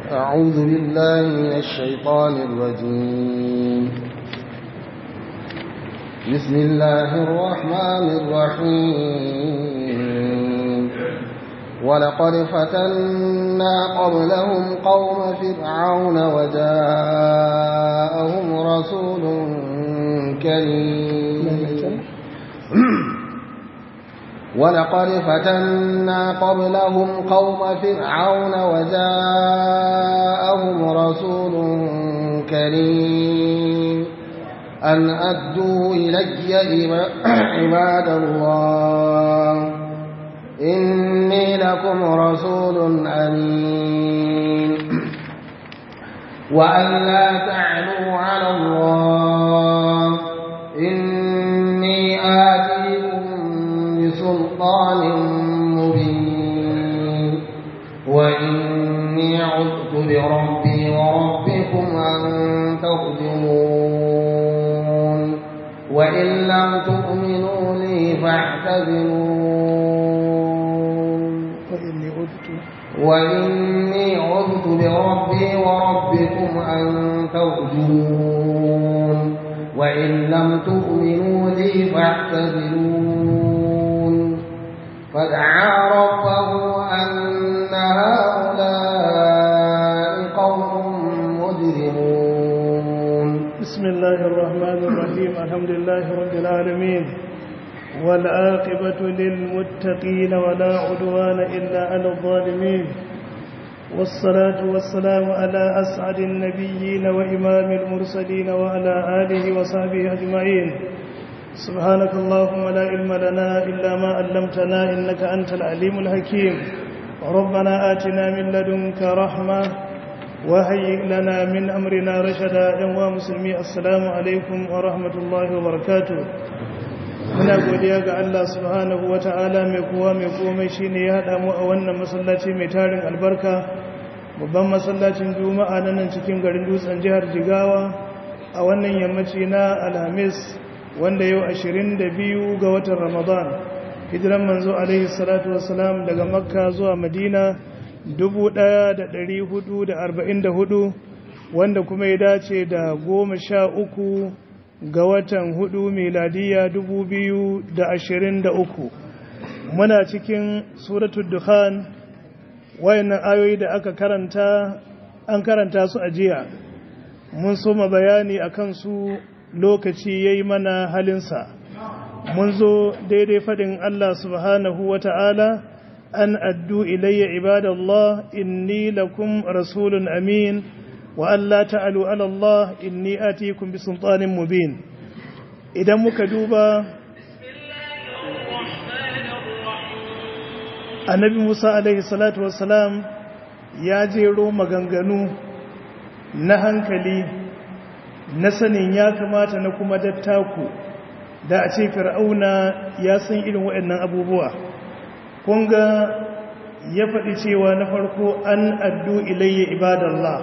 أعوذ بالله من الشيطان الرجيم بسم الله الرحمن الرحيم ولقد فتنا قبلهم قوم فرعون وجاءهم رسول كريم ولقد فتنا قبلهم قوم فرعون وجاءهم رسول كريم أن أدوا إلي عباد الله إني لكم رسول أمين وأن لا تعلوا على الله إني آتيكم بسلطان مبين وإني عذت بربي وربكم أن ترجمون وإن لم تؤمنوا لي فاعتذرون وإني عدت وإني عذت بربي وربكم أن ترجمون وإن لم تؤمنوا لي فاعتذرون فدعا ربه أن هؤلاء قوم مجرمون بسم الله الرحمن الرحيم الحمد لله رب العالمين والعاقبة للمتقين ولا عدوان إلا على الظالمين والصلاة والسلام على أسعد النبيين وإمام المرسلين وعلى آله وصحبه أجمعين سبحانك اللهم لا علم لنا إلا ما علمتنا إنك أنت العليم الحكيم ربنا آتنا من لدنك رحمة وهيئ لنا من أمرنا رشدا يا مسلمي السلام عليكم ورحمة الله وبركاته muna godiya ga Allah subhanahu wa ta'ala mai kowa mai komai shi ne ya haɗa mu a wannan masallaci mai tarin albarka babban masallacin juma'a na nan cikin garin dutsen jihar jigawa a wannan yammaci na alhamis wanda yau 22 ga watan ramadan hijiran manzo alaihi salatu wasalam daga makka zuwa madina 1444 wanda kuma ya dace da goma sha uku ga watan hudu miladiya dubu biyu da ashirin da uku muna cikin suratul dukhan wayannan ayoyi da aka karanta an karanta su a jiya mun soma bayani a kansu lokaci ya yi mana halinsa mun zo daidai faɗin Allah subhanahu wa ta'ala an addu ilayya ibadallah inni lakum rasulun amin wa Allah ta'alu ala Allah inni atikum bi sultanin mubin idan muka duba annabi Musa alaihi salatu wassalam ya jero maganganu na hankali na sanin ya kamata na kuma dattaku da a ce fir'auna ya san irin waɗannan abubuwa kunga ya faɗi cewa na farko an addu ilayya ibadallah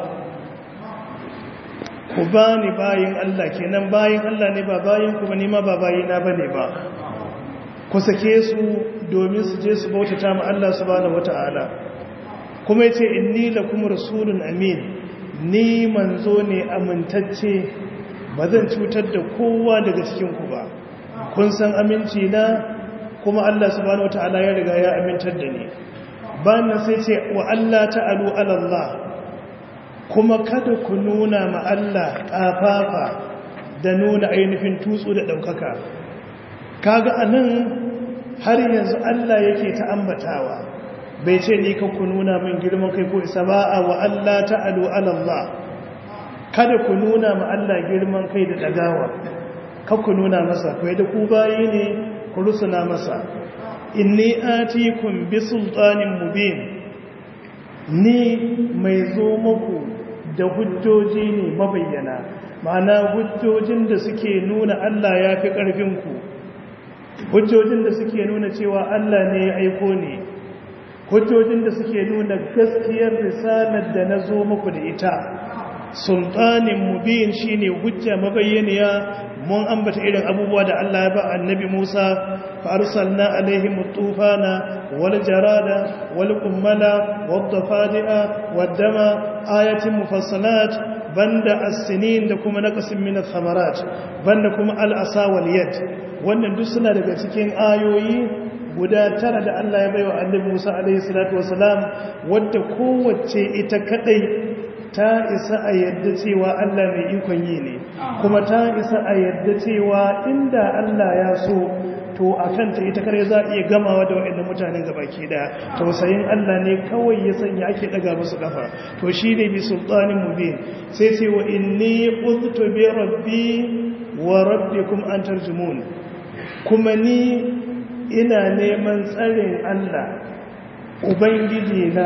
ku ba ni bayin Allah kenan bayin Allah ne ba bayin kuma nima ba bayina ba ne ba ku sake su domin su je su bautata ma Allah subhanahu wata'ala kuma yace inni lakum rasulun amin ni manzo ne amintacce ba zan cutar da kowa daga cikin ku ba kun san aminci na kuma Allah subhanahu wata'ala ya riga ya amintar da ni bayan sai ce wa Allah ta'alu ala Allah kuma kada ku nuna ma Allah ƙafafa da nuna ainihin tutsu da ɗaukaka kaga anan har yanzu Allah yake ta ambatawa bai ce ni ka ku nuna min girman kai ko isa ba'a wa Allah ta'alu ala Allah kada ku nuna ma Allah girman kai da dagawa ka ku nuna masa kai da ku bayi ne ku rusuna masa inni atikum bi sultanin mubin ni mai zo muku da hujjoji ne mabayyana ma'ana hujjojin da suke nuna Allah ya fi ƙarfinku hujjojin da suke nuna cewa Allah ne ya aiko ne hujjojin da suke nuna gaskiyar risalar da na zo muku da ita sultanin mubin shine hujja mabayyaniya mun ambata irin abubuwa da Allah ya ba annabi Musa fa arsalna alaihim tufana wal jarada wal qummala wad dafadi'a wad dama ayatin mufassalat banda as-sinin da kuma naqasin min ath-thamarat banda kuma al-asa wal yad wannan duk suna daga cikin ayoyi guda tara da Allah ya baiwa annabi Musa alaihi salatu wasalam wadda kowace ita kadai ta isa a yadda cewa Allah mai ikon yi ne kuma ta isa a yadda cewa inda Allah ya so to a kanta ita kare za a iya gamawa da waɗanda mutanen gabaki daya tausayin Allah ne kawai ya sanya ake daga musu kafa to shi ne bi sultanin mubin sai ce wa inni qultu bi rabbi wa rabbikum an tarjumun kuma ni ina neman tsarin Allah ubangiji na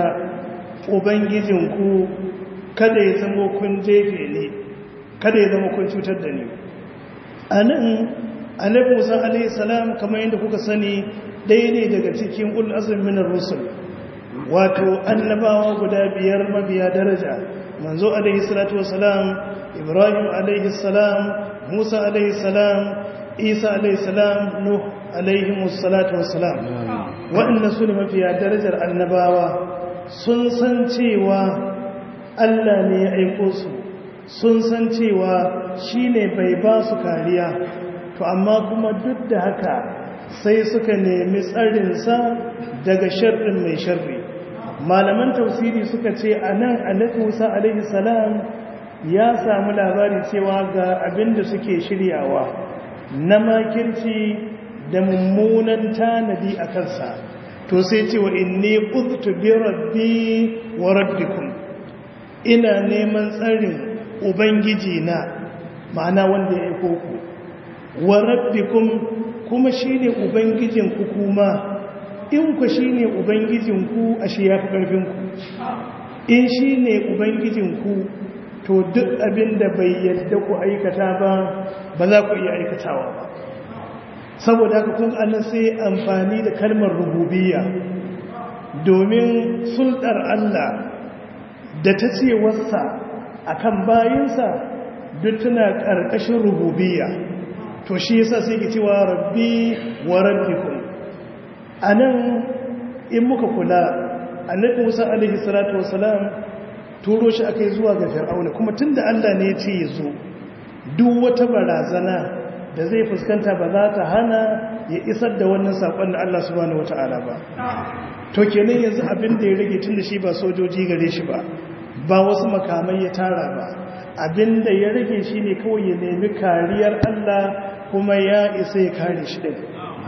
ubangijinku kada ya zama kun jefe ne kada ya zama kun cutar da ni a nan annabi musa alaihi salam kamar yadda kuka sani ɗaya ne daga cikin ul azmin min rusul wato annabawa guda biyar mabiya daraja manzo alaihi salatu wasalam ibrahim alaihi salam musa alaihi salam isa alaihi salam nuh alaihi salatu wasalam waɗanda su ne mafiya darajar annabawa sun san cewa Allah ne ya aiko su sun san cewa shi ne bai ba su kariya to amma kuma duk da haka sai suka nemi tsarinsa daga sharrin mai sharri malaman tausiri suka ce a nan annabi musa alaihi salam ya samu labari cewa ga abin da suke shiryawa na makirci da mummunan tanadi a kansa to sai ce wa inni uztu bi rabbi wa rabbikum ina neman tsarin ubangiji na ma'ana wanda ya aiko ku wa rabbikum kuma shine ubangijin ku kuma in ku shine ubangijin ku ashe yafi karfin ku in shine ubangijin ku to duk abin da bai yadda ku aikata ba ba za ku iya aikatawa ba saboda haka kun annan sai amfani da kalmar rububiyya domin sulɗar Allah da ta ce wasa a kan bayinsa duk tana ƙarƙashin rububiyya to shi yasa sai ke cewa rabbi wa rabbikum a nan in muka kula annabi musa alaihi salatu wasalam turo shi aka yi zuwa ga fir'auna kuma tun da allah ne ya ce ya zo duk wata barazana da zai fuskanta ba za ta hana ya isar da wannan saƙon da allah subhanahu wata'ala ba to kenan yanzu abin da ya rage tun da shi ba sojoji gare shi ba ba wasu makamai ya tara ba abin da ya rage shi ne kawai ya nemi kariyar Allah kuma ya isa ya kare shi ɗin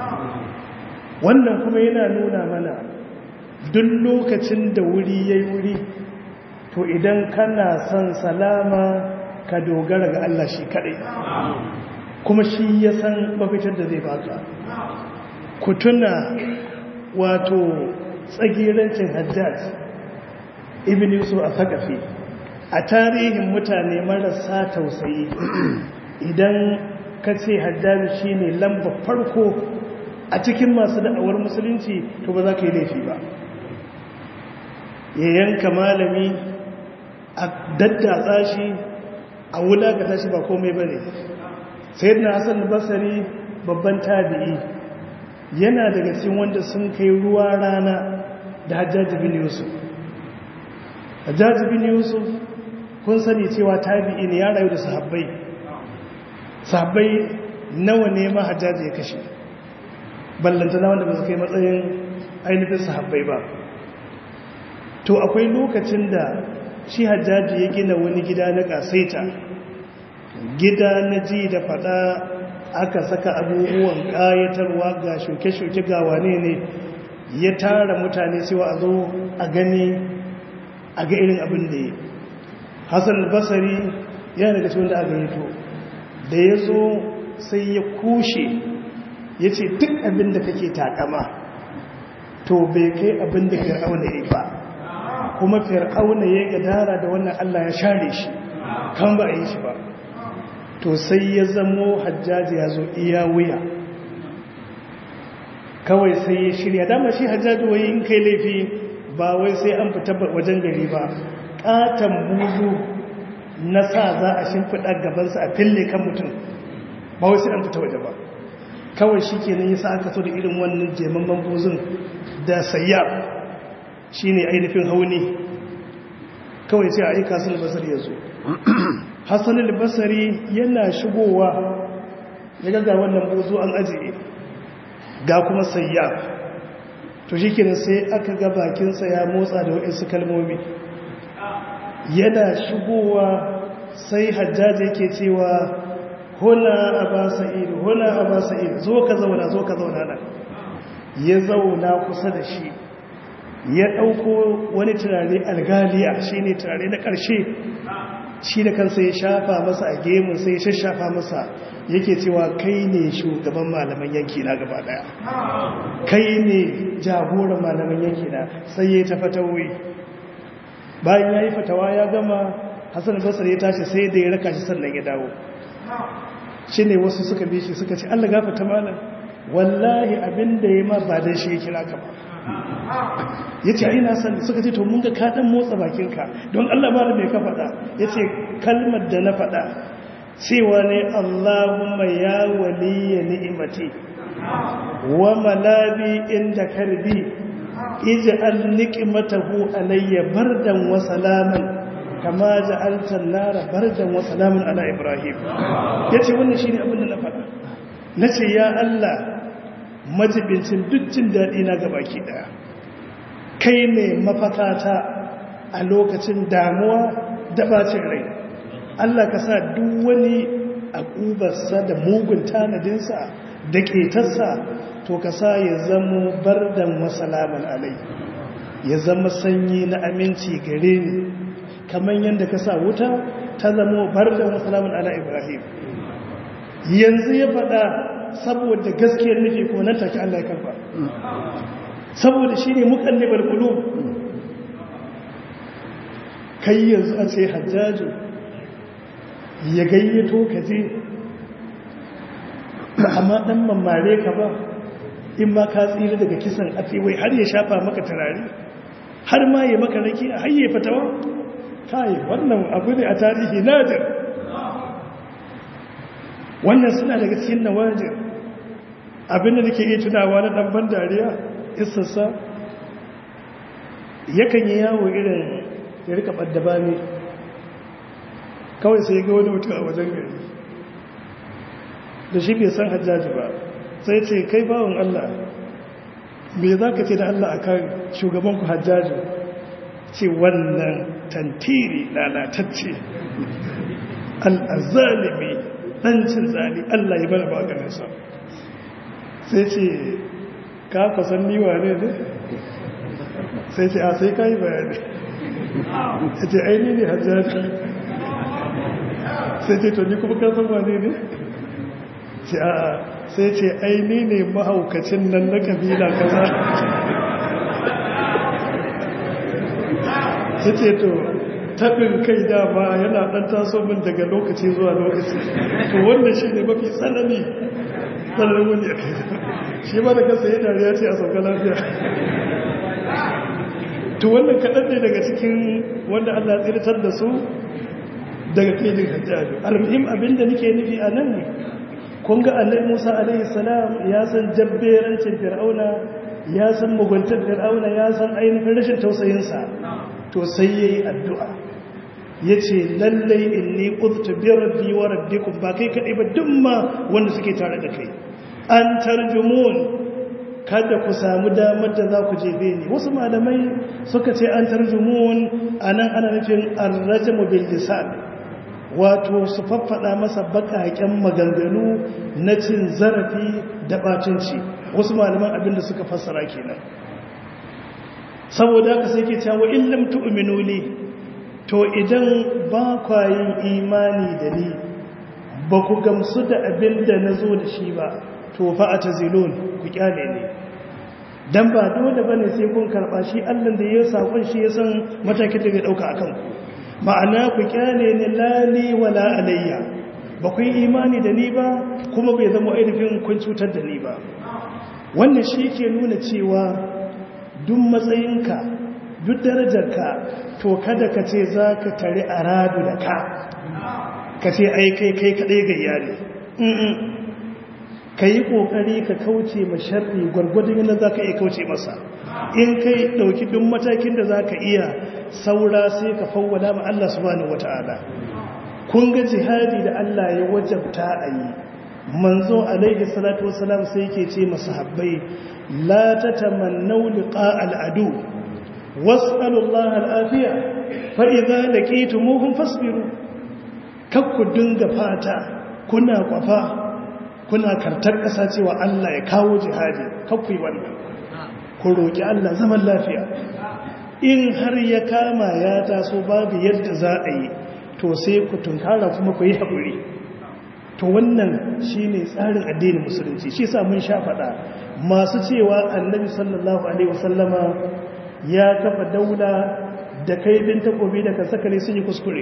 wannan kuma yana nuna mana duk lokacin da wuri ya yi wuri to idan kana son salama ka dogara ga Allah shi kaɗai kuma shi ya san mafitar da zai baka ku tuna wato tsagirancin hajjaj ibn yusuf a sakafi a tarihin mutane marasa tausayi idan ka ce hajjaji shi ne lamba farko a cikin masu da'awar musulunci to ba za ka yi laifi ba ya yanka malami a daddatsa shi a wulakata shi ba komai ba ne sai na hassan basari babban tabi'i yana daga cikin wanda sun kai ruwa rana da hajjaji bin yusuf hajjaji bin yusuf kun sani cewa tabi'i ne ya rayu da sahabbai sahabbai nawa ne ma hajjaji ya kashe ballantana wanda ba su kai matsayin ainihin sahabbai ba to akwai lokacin da shi hajjaji ya gina wani gida na kasaita gida na ji da fada aka saka abubuwan kayatarwa ga shuke-shuke ga wane ne ya tara mutane cewa a zo a gani a ga irin abin da ya hassan basari yana daga cikin da aka yi to da ya zo sai ya kushe ya ce duk abin da kake takama to bai kai abin da fir'auna ya ba kuma fir'auna ya gadara da wannan allah ya share shi kan ba a yi shi ba to sai ya zamo hajjaji ya zo iya wuya kawai sai ya shirya dama shi hajjaji wai in kai laifi ba wai sai an fita wajen gari ba katon buzu na sa za a shimfiɗa gabansa a fille kan mutum ba wai sai an fita waje ba kawai shi ke nan yasa aka so da irin wannan jemamman buzun da sayya shi ne ainihin hauni kawai sai a aika hassan albasari ya zo hassan albasari yana shigowa ya gaga wannan buzu an ajiye ga kuma sayya to shi kenan sai aka ga bakinsa ya motsa da waɗansu kalmomi yana shigowa sai hajjaji yake cewa huna a ba sa'id huna a ba sa'id zo ka zauna zo ka zauna nan ya zauna kusa da shi ya ɗauko wani turare algaliya shi ne turare na ƙarshe shi da kansa ya shafa masa a gemun sai ya shashafa masa yake cewa kai ne shugaban malaman yanki na gaba daya kai ne jagoran malaman yanki na sai ya tafa tauri bayan ya yi fatawa ya gama hassan basar ya tashi sai da ya raka shi sannan ya dawo shi ne wasu suka bi shi suka ce allah gafata malam wallahi abin da ya ma ba da shi ya kira ka ba ya ce aina sani suka ce to mun ga kaɗan motsa bakinka don allah malam mai ka faɗa ya ce kalmar da na faɗa cewa ne Allahumma ya waliya ni'imati wa malabi inda karbi ij'al niqmatahu alayya bardan wa salaman kama ja'alta an-nara bardan wa salaman ala ibrahim yace wannan shine abin da na faɗa nace ya Allah majibincin dukkan dadi na gabaki daya kai ne mafakata a lokacin damuwa da bacin rai Allah ka sa duk wani akubarsa da mugun tanadinsa da ƙetarsa to ka sa ya zama bardan wasalaman alai ya zama sanyi na aminci gare ni kamar yadda ka sa wuta ta zama bardan wasalaman ala ibrahim yanzu ya faɗa saboda gaskiyar nufi ko nan take Allah ya karfa saboda shi ne mukallibar kulu kai yanzu a ce hajjaju ya gayyato ka je amma dan mamare ka ba in ma ka tsira daga kisan wai har ya shafa maka turare har ma ya maka raki a hayye fatawa kai wannan abu ne a tarihi nadir wannan suna daga cikin nawajir abinda nake iya tunawa na dan ban dariya isassa yakan yi yawo irin ya rika ɓadda ba ne kawai sai ga wani mutum a wajen gari da shi bai san hajjaji ba sai ce kai bawon Allah me za ka ce da Allah a kan shugabanku hajjaji ce wannan tantiri lalatacce al'azalimi ɗancin zali Allah ya bada maganinsa sai ce ka fasan niwa ne ne sai ce a sai ka yi bayani ya ce aini ne hajjaji sai ce to ni kuma kasan wane ne ce a sai ce aini ne mahaukacin nan na kabila kaza ya ce to taɓin kai dama yana ɗan taso min daga lokaci zuwa lokaci to wannan shi ne mafi tsanani tsananin wani a kai shi ma da kasa yi dariya ce a sauka lafiya to wannan kaɗan ne daga cikin wanda allah tsirtar da su daga filin hajjabi almuhim abinda nake nufi a nan kun ga annabi Musa alaihi salam ya san jabberancin fir'auna ya san muguntar fir'auna ya san ainihin rashin tausayin sa to sai yayi addu'a yace lallai inni qudtu bi rabbi wa rabbikum ba kai kadai ba duk ma wanda suke tare da kai an tarjumun kada ku samu damar da za ku jebe ni wasu malamai suka ce an tarjumun anan ana nufin arrajmu bil lisan wato su faffada masa bakaken maganganu na cin zarafi da batunci wasu malaman abinda suka fassara kenan saboda haka sai ke cewa in lam tu'minu li to idan ba kwa yin imani da ni ba ku gamsu da abinda nazo da shi ba to fa atazilun ku kyale ne dan ba dole bane sai kun karba shi Allah da ya sakon shi ya san matakin da zai dauka akan ku ma'ana ku kyale ni lali wala alayya ba ku yi imani da ni ba kuma bai zama ainihin kun cutar da ni ba wannan shi ke nuna cewa duk matsayinka duk darajarka to kada ka ce za ka tare a radu da ka ka ce ai kai kai kaɗai gayya ne ka yi ƙoƙari ka kauce ma sharri gwargwadon yadda za ka iya kauce masa in kai ɗauki duk matakin da za ka iya saura sai ka fawwada ma Allah subhanahu wata'ala kun ga jihadi da Allah ya wajabta a yi manzo alaihi salatu wasalam sai yake ce masahabbai la tatamannu liqa al'adu was'alu Allah al'afiya fa idza laqitumuhum fasbiru kakku dinga fata kuna kwafa kuna kartar ƙasa cewa Allah ya kawo jihadi kakku yi wannan ku roƙi Allah zaman lafiya in har ya kama ya taso babu yadda za a yi to sai ku tunkara kuma ku yi haƙuri to wannan shi ne tsarin addinin musulunci shi sa mun sha faɗa masu cewa annabi sallallahu alaihi wasallama ya kafa daula da kaifin takobi da kasakare sun yi kuskure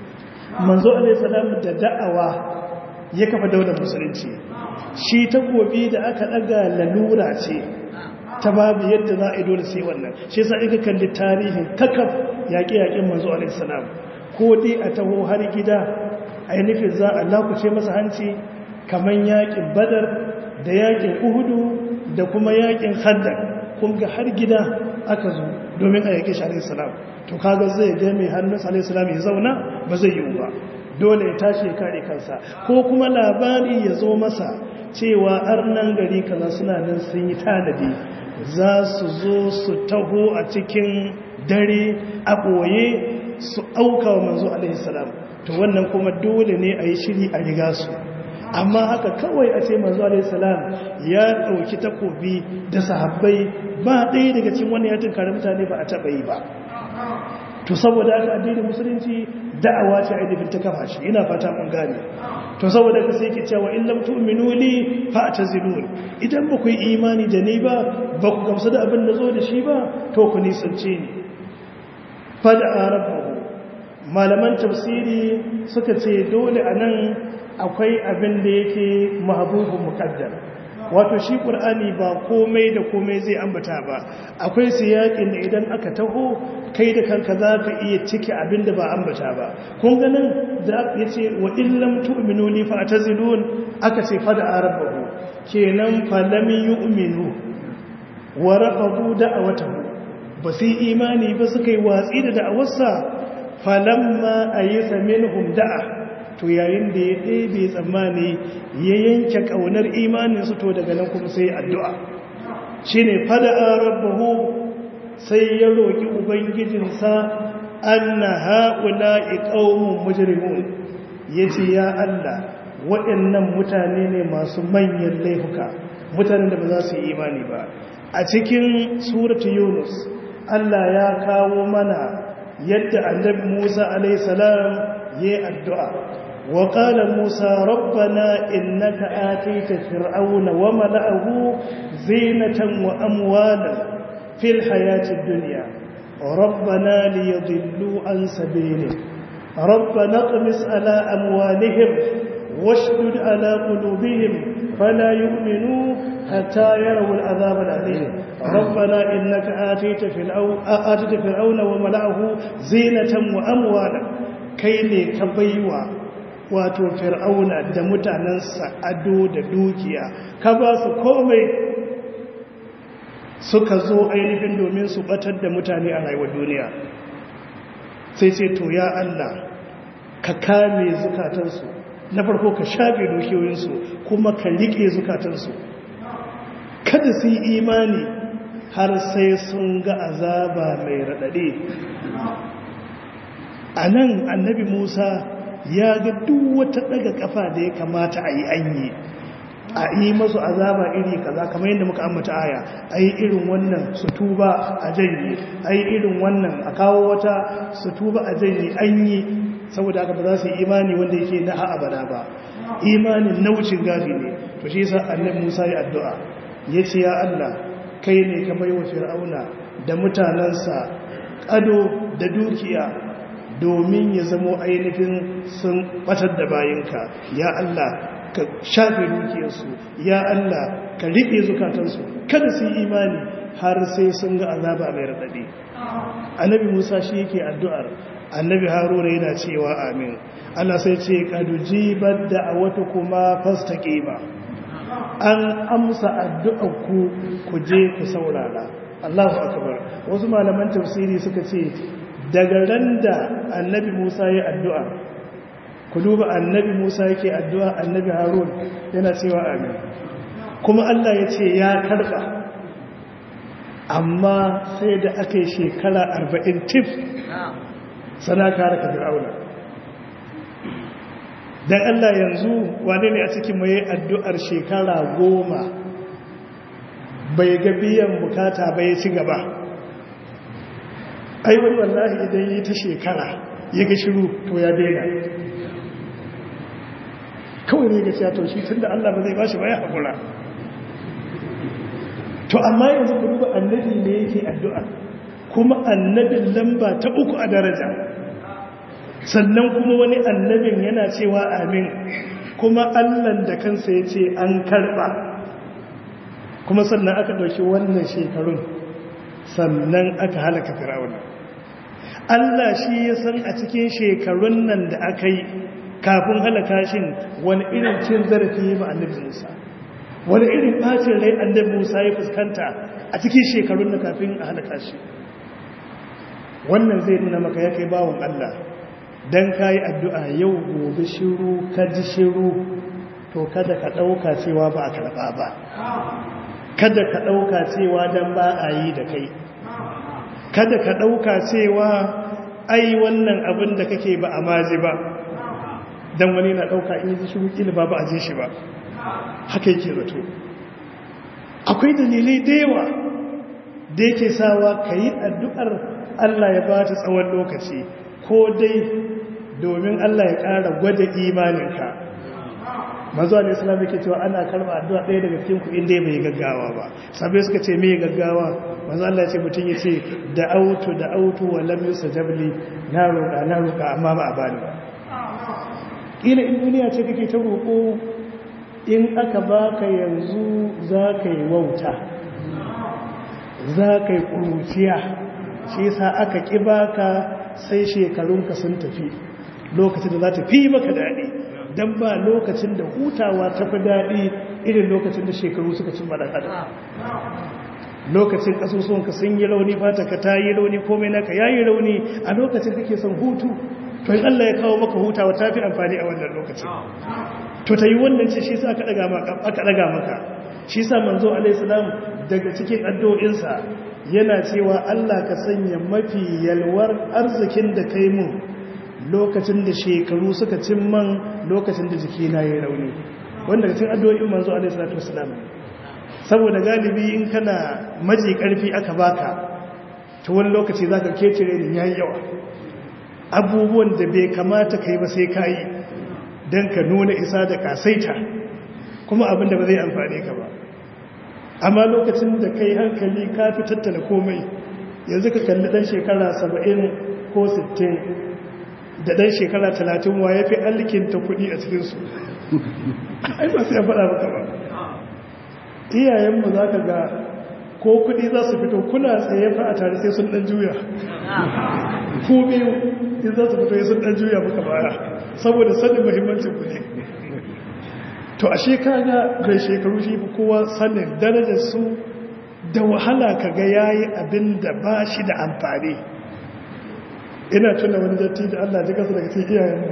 manzo alaihi salam da da'awa ya kafa daular musulunci shi takobi da aka ɗaga lalura ce ta babu yadda za a yi dole sai wannan shi sa ika kalli tarihin kakaf yaƙe-yaƙen manzo alaihissalam ko dai a taho har gida a yi nufin za a lakuce masa hanci kamar yaƙin badar da yaƙin uhudu da kuma yaƙin haddar kun ga har gida aka zo domin a yaƙe shi alaihissalam to kaga zai ga mai hannun alaihissalam ya zauna ba zai yi ba dole ya tashi ya kare kansa ko kuma labari ya zo masa cewa arnan gari kaza suna nan sun yi tanadi za su zo su taho a cikin dare a ɓoye su auka wa manzo alaihissalam to wannan kuma dole ne a yi shiri a riga su amma haka kawai a ce manzo alaihissalam ya ɗauki takobi da sahabbai ba ɗaya daga cikin wani ya tunkari mutane ba a taɓa yi ba to saboda haka addinin musulunci da'awa ce ainihin ta kafa shi ina fata mun gane to saboda ka sai ke cewa in lam tu'minu li fa'tazilun idan ba ku yi imani da ni ba ba ku gamsu da abin da zo da shi ba to ku nisance ni fada rabbahu malaman tafsiri suka ce dole anan akwai abin da yake mahbubun muqaddar wato shi qur'ani ba komai da komai zai ambata ba akwai siyakin da idan aka taho kai da kanka za ka iya cike abin da ba ambata ba kun ganin da ya ce wa illam tu'minu li fa atazilun aka ce fa da arabahu kenan fa lam yu'minu wa rafadu da'awatahu ba sai imani ba suka yi watsi da da'awarsa falamma ayyasa minhum da'a to yayin da ya ɗebe tsammani ya yanke ƙaunar imaninsu to daga nan kuma sai addu'a shi ne fada rabbahu sai ya roƙi ubangijinsa an na haƙula iƙaunin mujirimun ya ce ya Allah waɗannan mutane ne masu manyan laifuka mutanen da ba za su yi imani ba a cikin suratu yunus Allah ya kawo mana yadda annabi musa alaihissalam ya yi addu'a وقال موسى ربنا إنك آتيت فرعون وملأه زينة وأموالا في الحياة الدنيا ربنا ليضلوا عن سبيلك ربنا اقمس على أموالهم واشدد على قلوبهم فلا يؤمنوا حتى يروا العذاب الأليم ربنا إنك آتيت فرعون, آتيت فرعون وملأه زينة وأموالا كي كبيوا wato fir'auna da mutanensa ado da dukiya ka ba su komai suka zo ainihin domin su batar da mutane a rayuwar duniya sai ce to ya Allah ka kame zukatansu na farko ka shafe dukiyoyinsu kuma ka riƙe zukatansu kada su yi imani har sai sun ga azaba mai raɗaɗe a nan annabi musa ya ga duk wata daga kafa da ya kamata a yi anyi a yi masu azaba iri kaza kamar yadda muka ambata aya a yi irin wannan su tuba a janye a yi irin wannan a kawo wata su tuba a janye an yi saboda haka ba za su yi imani wanda yake na abada ba imanin na wucin gafi ne to shi yasa annabi Musa ya addu'a ya ce ya Allah kai ne ka bai wa fir'auna da mutanansa ado da dukiya domin ya zamo ainihin sun batar da bayinka ya Allah ka shafe dukiyarsu ya Allah ka riƙe zukatansu kada su yi imani har sai sun ga azaba mai radadi annabi Musa shi yake addu'ar annabi Haruna yana cewa amin Allah sai ce kadujibat da'awatukuma fastaqima an amsa addu'ar ku ku je ku saurara Allahu akbar wasu malaman tafsiri suka ce daga ran da annabi Musa ya addu'a ku duba annabi Musa yake addu'a annabi Harun yana cewa amin kuma Allah ya ce ya karba amma sai da aka yi shekara arba'in tif sana kare ka fir'auna don Allah yanzu wane ne a cikin mai addu'ar shekara goma bai ga biyan bukata bai ci gaba aiwai wallahi idan yi ta shekara ya ga shiru to ya daina kawai ne ga cewa to shi tun da Allah ba zai ba shi ba ya haƙura to amma yanzu ku duba annabi ne yake addu'a kuma annabin lamba ta uku a daraja sannan kuma wani annabin yana cewa amin kuma allan da kansa ya ce an karba kuma sannan aka ɗauki wannan shekarun sannan aka halaka fir'auna allah shi ya san a cikin shekarun nan da aka yi kafin halaka shin wani irin cin zarafi ba annabi musa wani irin bacin rai annabi Musa ya fuskanta a cikin shekarun da kafin a halaka shi wannan zai nuna maka ya kai bawon Allah dan kai addu'a yau gobe shiru ka ji shiru to kada ka dauka cewa ba a karba ba kada ka dauka cewa dan ba a yi da kai kada ka dauka cewa ai wannan abin da kake ba a maji ba dan wani na dauka in ji shiru kila ba ba a je shi ba haka yake zato akwai dalilai da yawa da yake sawa ka yi addu'ar Allah ya ba ta tsawon lokaci ko dai domin Allah ya ƙara gwada imaninka mazu ne islam yake cewa ana karba addu'a ɗaya daga cikin ku inda bai gaggawa ba sabai suka ce mai gaggawa mazu Allah ya ce mutum ya ce da auto da auto wa lam yusajabli na roƙa na roƙa amma ba a bani ba kila in duniya ce kake ta roƙo in aka baka yanzu za ka yi wauta za ka yi ƙuruciya shi sa aka ƙi baka sai shekarunka sun tafi lokacin da za ta fi maka daɗi don ba lokacin da hutawa ta fi daɗi irin lokacin da shekaru suka cin maɗan adam lokacin ƙasusuwanka sun yi rauni fata ka ta yi rauni komai naka ya yi rauni a lokacin kake son hutu to in Allah ya kawo maka hutawa ta fi amfani a wannan lokacin to ta yi wannan ce shi sa aka ɗaga maka shi sa manzo alaihissalam daga cikin addu'o'insa yana cewa Allah ka sanya mafi yalwar arzikin da kai mun lokacin da shekaru suka cin man lokacin da jiki na yi rauni wanda daga cikin addu'o'in manzo alaihissalam saboda galibi in kana maji karfi aka baka ta wani lokaci za ka kecire da yayi yawa abubuwan da bai kamata ka yi ba sai ka yi don ka nuna isa da kasaita kuma abinda ba zai amfane ka ba amma lokacin da kai hankali ka fi tattala komai yanzu ka kalli dan shekara saba'in ko sittin da dan shekara talatin wa ya fi alkinta kudi a cikinsu ai ba sai ya faɗa maka ba iyayenmu za ka ga ko kudi za su fito kuna tsaye fa a tare sai sun dan juya ko biyu in za su fito ya sun dan juya muka baya saboda sanin muhimmancin kudi to a shekara mai shekaru shi kowa sanin darajar su da wahala ka ga yayi abin da ba shi da amfani ina tuna wani datti da Allah ji kasa daga cikin iyayenmu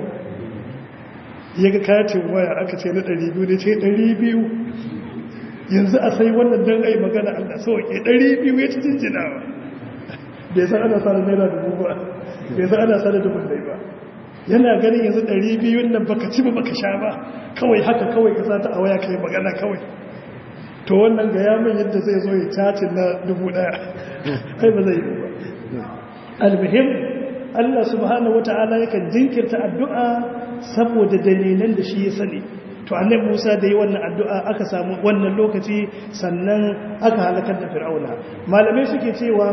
ya ga katin waya aka ce na 200 ne ce 200 yanzu a sai wannan don ai magana Allah sauke 200 ya ci jinjinawa bai san ana sa da naira dubu ba bai san ana sa da dubu dai ba yana ganin yanzu 200 nan baka ci ba baka sha ba kawai haka kawai ka sata a waya kai magana kawai to wannan ga yamin yadda zai zo ya cacin na dubu daya kai ba zai yi ba almuhim Allah subhanahu wata'ala yakan jinkirta addu'a saboda dalilan da shi ya sani to annabi Musa da yi wannan addu'a aka samu wannan lokaci sannan aka halakar da Fir'auna malamai suke cewa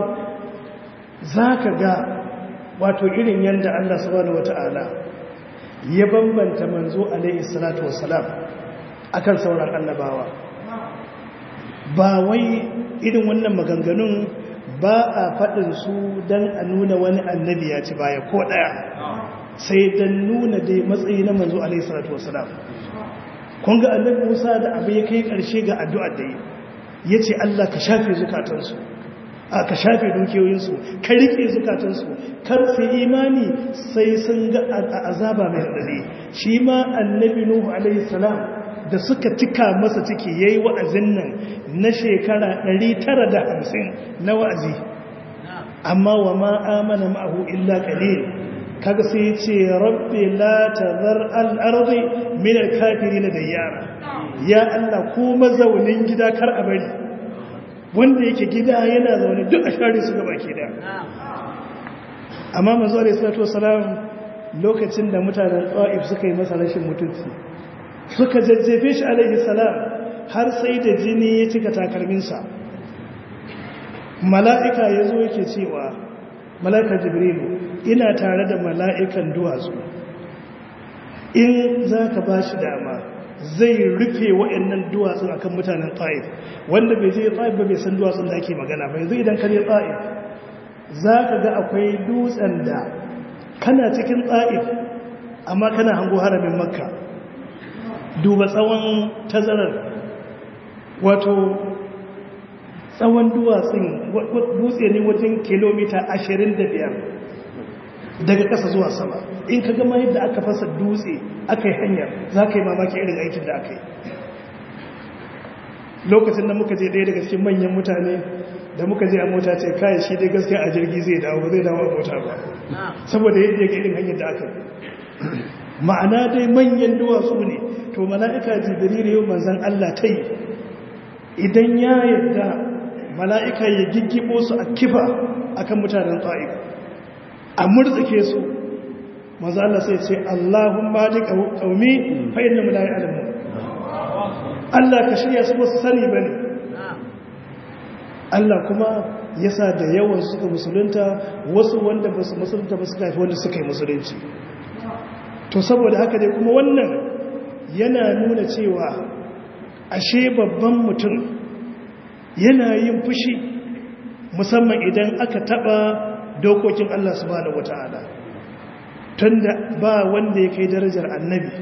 zaka ga wato irin yanda Allah subhanahu wata'ala ya bambanta manzo alaihi salatu wassalam akan sauran annabawa ba wai irin wannan maganganun ba a faɗin su don a nuna wani annabi ya ci baya ko ɗaya sai don nuna dai matsayi na manzo alaihi salatu wasalam kun ga annabi musa da abu ya kai ƙarshe ga addu'ar da yi ya ce allah ka shafe zukatansu a ka shafe dukiyoyinsu ka riƙe zukatansu kar su imani sai sun ga azaba mai raɗaɗe shi ma annabi nuhu alaihi salam da suka cika masa ciki ya yi wa'azin nan na shekara 950 na wa'azi amma wa ma'amana ma'ahu illa ƙalil kaga sai ce rabbi la tazar al-ardi min al-kafirin dayyara ya Allah ko mazaunin gida kar a bari wanda yake gida yana zaune duk a share su gaba ke da amma manzo alayhi salatu wasalam lokacin da mutanen Taif suka yi masa rashin mutunci suka jajjefe shi alayhi salam har sai da jini ya cika takalminsa mala'ika yazo yake cewa mala'ikar jibrilu ina tare da mala'ikan duwatsu in za ka ba shi dama zai rufe wa'yannan duwatsun akan mutanen ta'if wanda bai je ta'if ba bai san duwatsun da ake magana ba yanzu idan ka je ta'if za ka ga akwai dutsen da kana cikin ta'if amma kana hango haramin makka duba tsawon tazarar wato tsawon duwatsun dutse ne wajen kilomita 25 daga ƙasa zuwa sama in ka gama yadda aka fasa dutse aka yi hanyar za ka yi mamaki irin aikin da aka yi lokacin da muka je ɗaya daga cikin manyan mutane da muka je a mota ce kayan shi dai gaskiya a jirgi zai dawo zai dawo a mota ba saboda yadda ya ga irin hanyar da aka yi ma'ana dai manyan duwatsu ne to mala'ika jibril yau manzan allah ta yi idan ya yadda mala'ika ya giggibo su a kifa akan mutanen ta'if a murtsike su maza Allah sai ce Allahun mali ƙaumi fa'in da mulayi alamu Allah ka shirya su wasu sani ba ne Allah kuma ya sa da yawan suka musulunta wasu wanda ba su musulunta ba suka haifi wanda suka yi musulunci to saboda haka dai kuma wannan yana nuna cewa ashe babban mutum yana yin fushi musamman idan aka taba dokokin Allah subhanahu wata'ala tunda ba wanda ya kai darajar annabi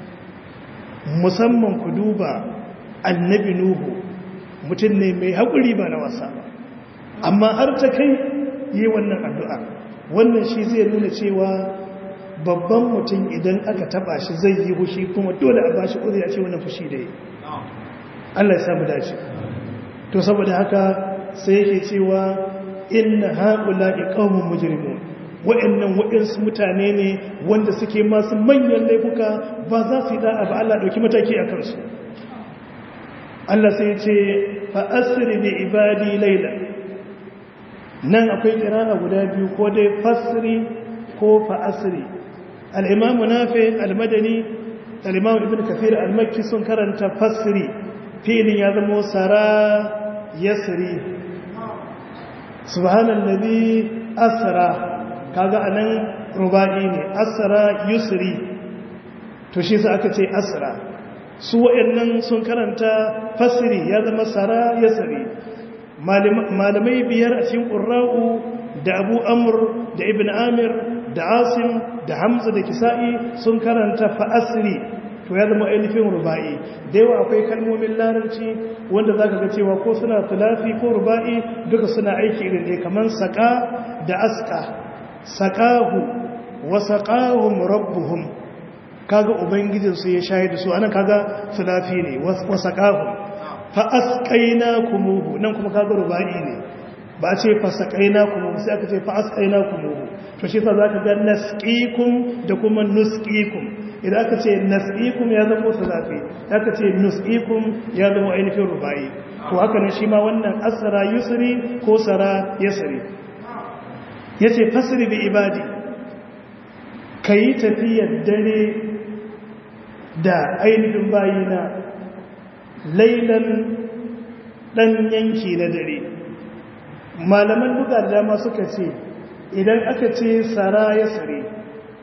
musamman ku duba annabi nuhu mutum ne mai haƙuri ba na wasa ba amma har ta kai yi wannan addu'a wannan shi zai nuna cewa babban mutum idan aka taba shi zai yi fushi kuma dole a bashi ƙuri a ce wannan fushi da yi Allah ya samu dace to saboda haka sai yake cewa inna haƙula ƙaunin mujirimun wa'annan waɗansu mutane ne wanda suke masu manyan laifuka ba za su yi da'a ba Allah ɗauki mataki a kansu Allah sai ce fa'asiri da ibadi laila nan akwai kira'a guda biyu ko dai fasiri ko fa'asiri al'imamu nafe almadani al'imamu ibn kafir al-makki sun karanta fasiri filin ya zama sara yasiri subhanallazi asra kaga anan rubai ne asra yusri to shi sai aka ce asra su wayannan sun karanta fasiri ya zama sara yasri malamai biyar a cikin qurra'u da abu amr da ibn amir da asim da hamza da kisa'i sun karanta fa asri to ya zama ainihin ruba'i da yawa akwai kalmomin larabci wanda za ka ga cewa ko suna tulafi ko ruba'i duka suna aiki irin ne kamar saƙa da aska saƙahu wa saƙahun rabbuhum kaga ubangijinsu ya shahida su anan kaga tulafi ne wa saƙahun fa asqaina kumuhu nan kuma kaga ruba'i ne ba a ce fa saƙaina kumuhu sai aka ce fa asqaina kumuhu to shi sa zaka ga nasqikum da kuma nusqikum idan aka ce nas'ikum ya zama salafi aka ce nus'ikum ya zama ainihin rubai to haka ne shi ma wannan asra yusri ko sara yasri yace fasri bi ibadi kai tafiyar dare da ainihin bayina lailan dan yanki na dare malaman duka da dama suka ce idan aka ce sara yasri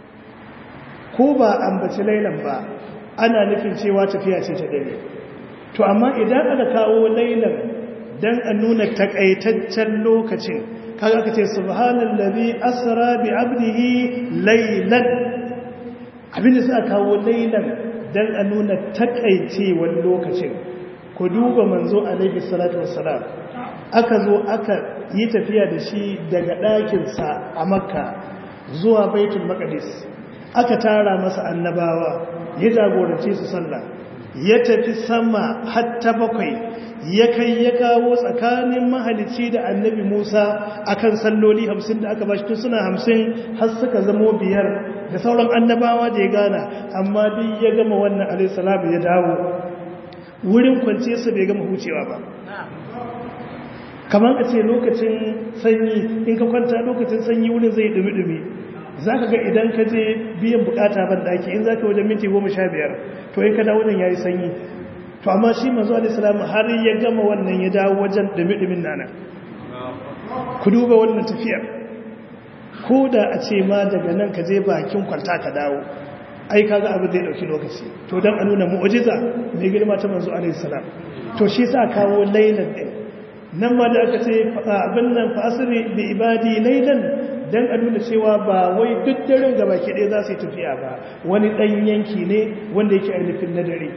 ko ba ambaci lailan ba ana nufin cewa tafiya ce ta dare to amma idan aka kawo lailan dan a nuna takaitaccen lokacin kaga aka ce subhanallazi asra bi abdihi laylan abinda sai aka kawo lailan dan a nuna takaicewar lokacin ku duba manzo alaihi salatu wassalam aka zo aka yi tafiya da shi daga ɗakinsa a makka zuwa baitul maqdis aka tara masa annabawa ya jagorance su sallah ya tafi sama hatta bakwai ya kai ya kawo tsakanin mahalici da annabi Musa akan salloli hamsin da aka bashi tun suna hamsin har suka zamo biyar da sauran annabawa da ya gana amma duk ya gama wannan alaihissalam ya dawo wurin kwance su bai gama hucewa ba kamar a ce lokacin sanyi in ka kwanta lokacin sanyi wurin zai dumi-dumi za ka ga idan ka je biyan bukata ban daki in za ka wajen minti goma sha biyar to in ka dawo nan ya yi sanyi to amma shi mazu alisalamu har ya gama wannan ya dawo wajen dumi-dumin nana ku duba wannan tafiyar ko da a ce ma daga nan ka je bakin kwalta ka dawo ai kaga abin zai dauki lokaci to dan a nuna mu'jiza mai girma ta manzo alaihissalam to shi sa kawo lailan din nan ma da aka ce abin nan fa asri bi ibadi lailan dan a nuna cewa ba wai duk daren gaba ke ɗaya za su yi tafiya ba wani ɗan yanki ne wanda yake ainihin na dare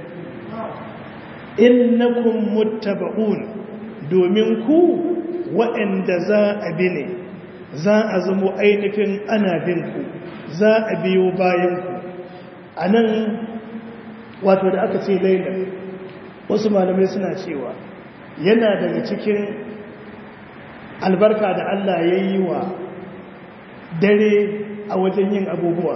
innakum muttaba'un domin ku waɗanda za a bi ne za a zamo ainihin ana bin ku za a biyo bayan ku a nan wato da aka ce laila wasu malamai suna cewa yana daga cikin albarka da Allah ya yi wa dare a wajen yin abubuwa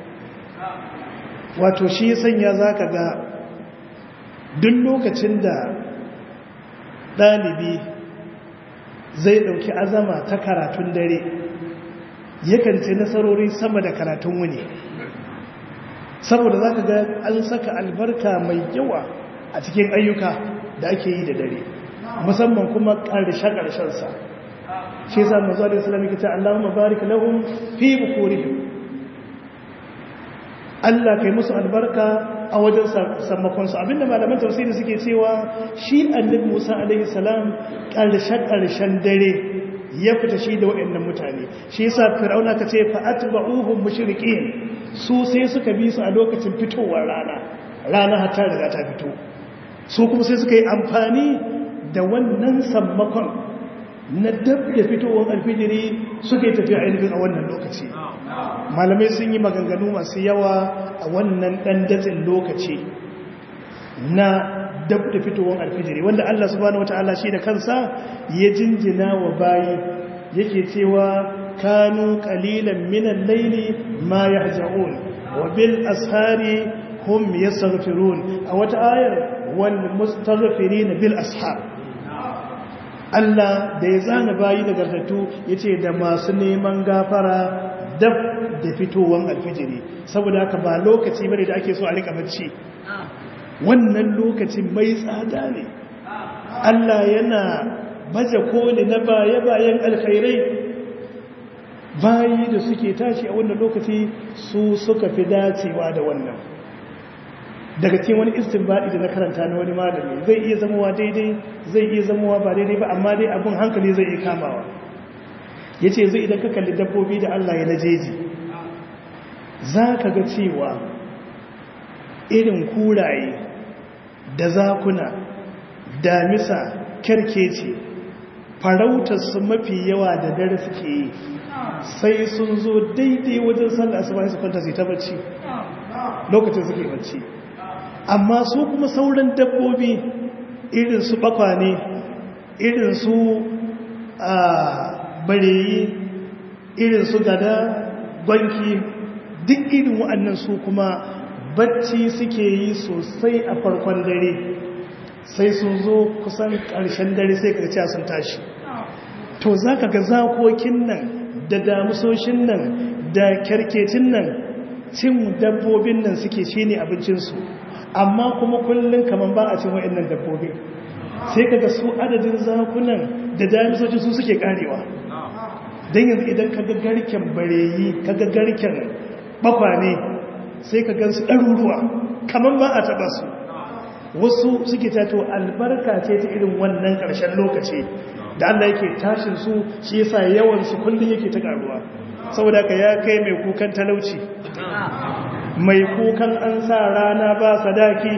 wato shi sanya za ka ga duk lokacin da ɗalibi zai ɗauki azama ta karatun dare yakan ce nasarori sama da karatun wuni saboda za ka ga an saka albarka mai yawa a cikin ayyuka da ake yi da dare musamman kuma ƙarshe-ƙarshensa shi yasa manzo alaihi salam yake ce Allahumma barik lahum fi bukurihim Allah kai musu albarka a wajen sammakon su abinda malaman tafsiri suke cewa shi annabi Musa alaihi salam karshen karshen dare ya fita shi da waɗannan mutane shi yasa fir'auna ka ce fa atba'uhum mushrikin su sai suka bi su a lokacin fitowar rana rana har ta riga ta fito su kuma sai suka yi amfani da wannan sammakon na dab da fitowar alfijiri suka yi tafiya ainihin a wannan lokaci malamai sun yi maganganu masu yawa a wannan ɗan datsin lokaci na dab da fitowar alfijiri wanda Allah subhanahu wata'ala shi da kansa ya jinjina wa bayi yake cewa kanu qalilan minan laili ma yahja'un wa bil ashari hum yastaghfirun a wata ayar wal mustaghfirin bil ashar Allah da ya zana bayi da gartattu ya ce da masu neman gafara dab da fitowar alfijiri saboda haka ba lokaci bane da ake so a rika bacci wannan lokacin mai tsada ne Allah yana baje koli na baya-bayan alkhairai bayi da suke tashi a wannan lokaci su suka fi dacewa da wannan daga cikin wani istinbadi da na karanta na wani malami zai iya zamowa daidai zai iya zamowa ba daidai ba amma dai abin hankali zai iya kamawa ya ce zai idan ka kalli dabbobi da Allah ya najeji za ka ga cewa irin kuraye da zakuna damisa kyarkeci farautarsu mafi yawa da dare suke yi sai sun zo daidai wajen sallah su bayan su kwanta su ta bacci lokacin suke bacci amma su kuma sauran dabbobi irin su bakwane irin su a bareyi irin su gada gwanki duk irin wa'annan su kuma bacci suke yi sosai a farkon dare sai sun zo kusan ƙarshen dare sai karciya sun tashi to za ka ga zakokin nan da damusoshin nan da kyarkecin nan cin dabbobin nan suke shi ne abincinsu amma kuma kullum kamar ba a cin wa'annan dabbobi sai kaga su adadin zakunan da damisocin su suke karewa don yanzu idan kaga garken bareyi kaga garken bakwane sai ka gansu ɗaruruwa kamar ba a taɓa su wasu suke tato albarka ce ta irin wannan ƙarshen lokaci da Allah yake tashin su shi yasa yawan su kullun yake ta karuwa saboda ka ya kai mai kukan talauci mai kukan an sa rana ba sadaki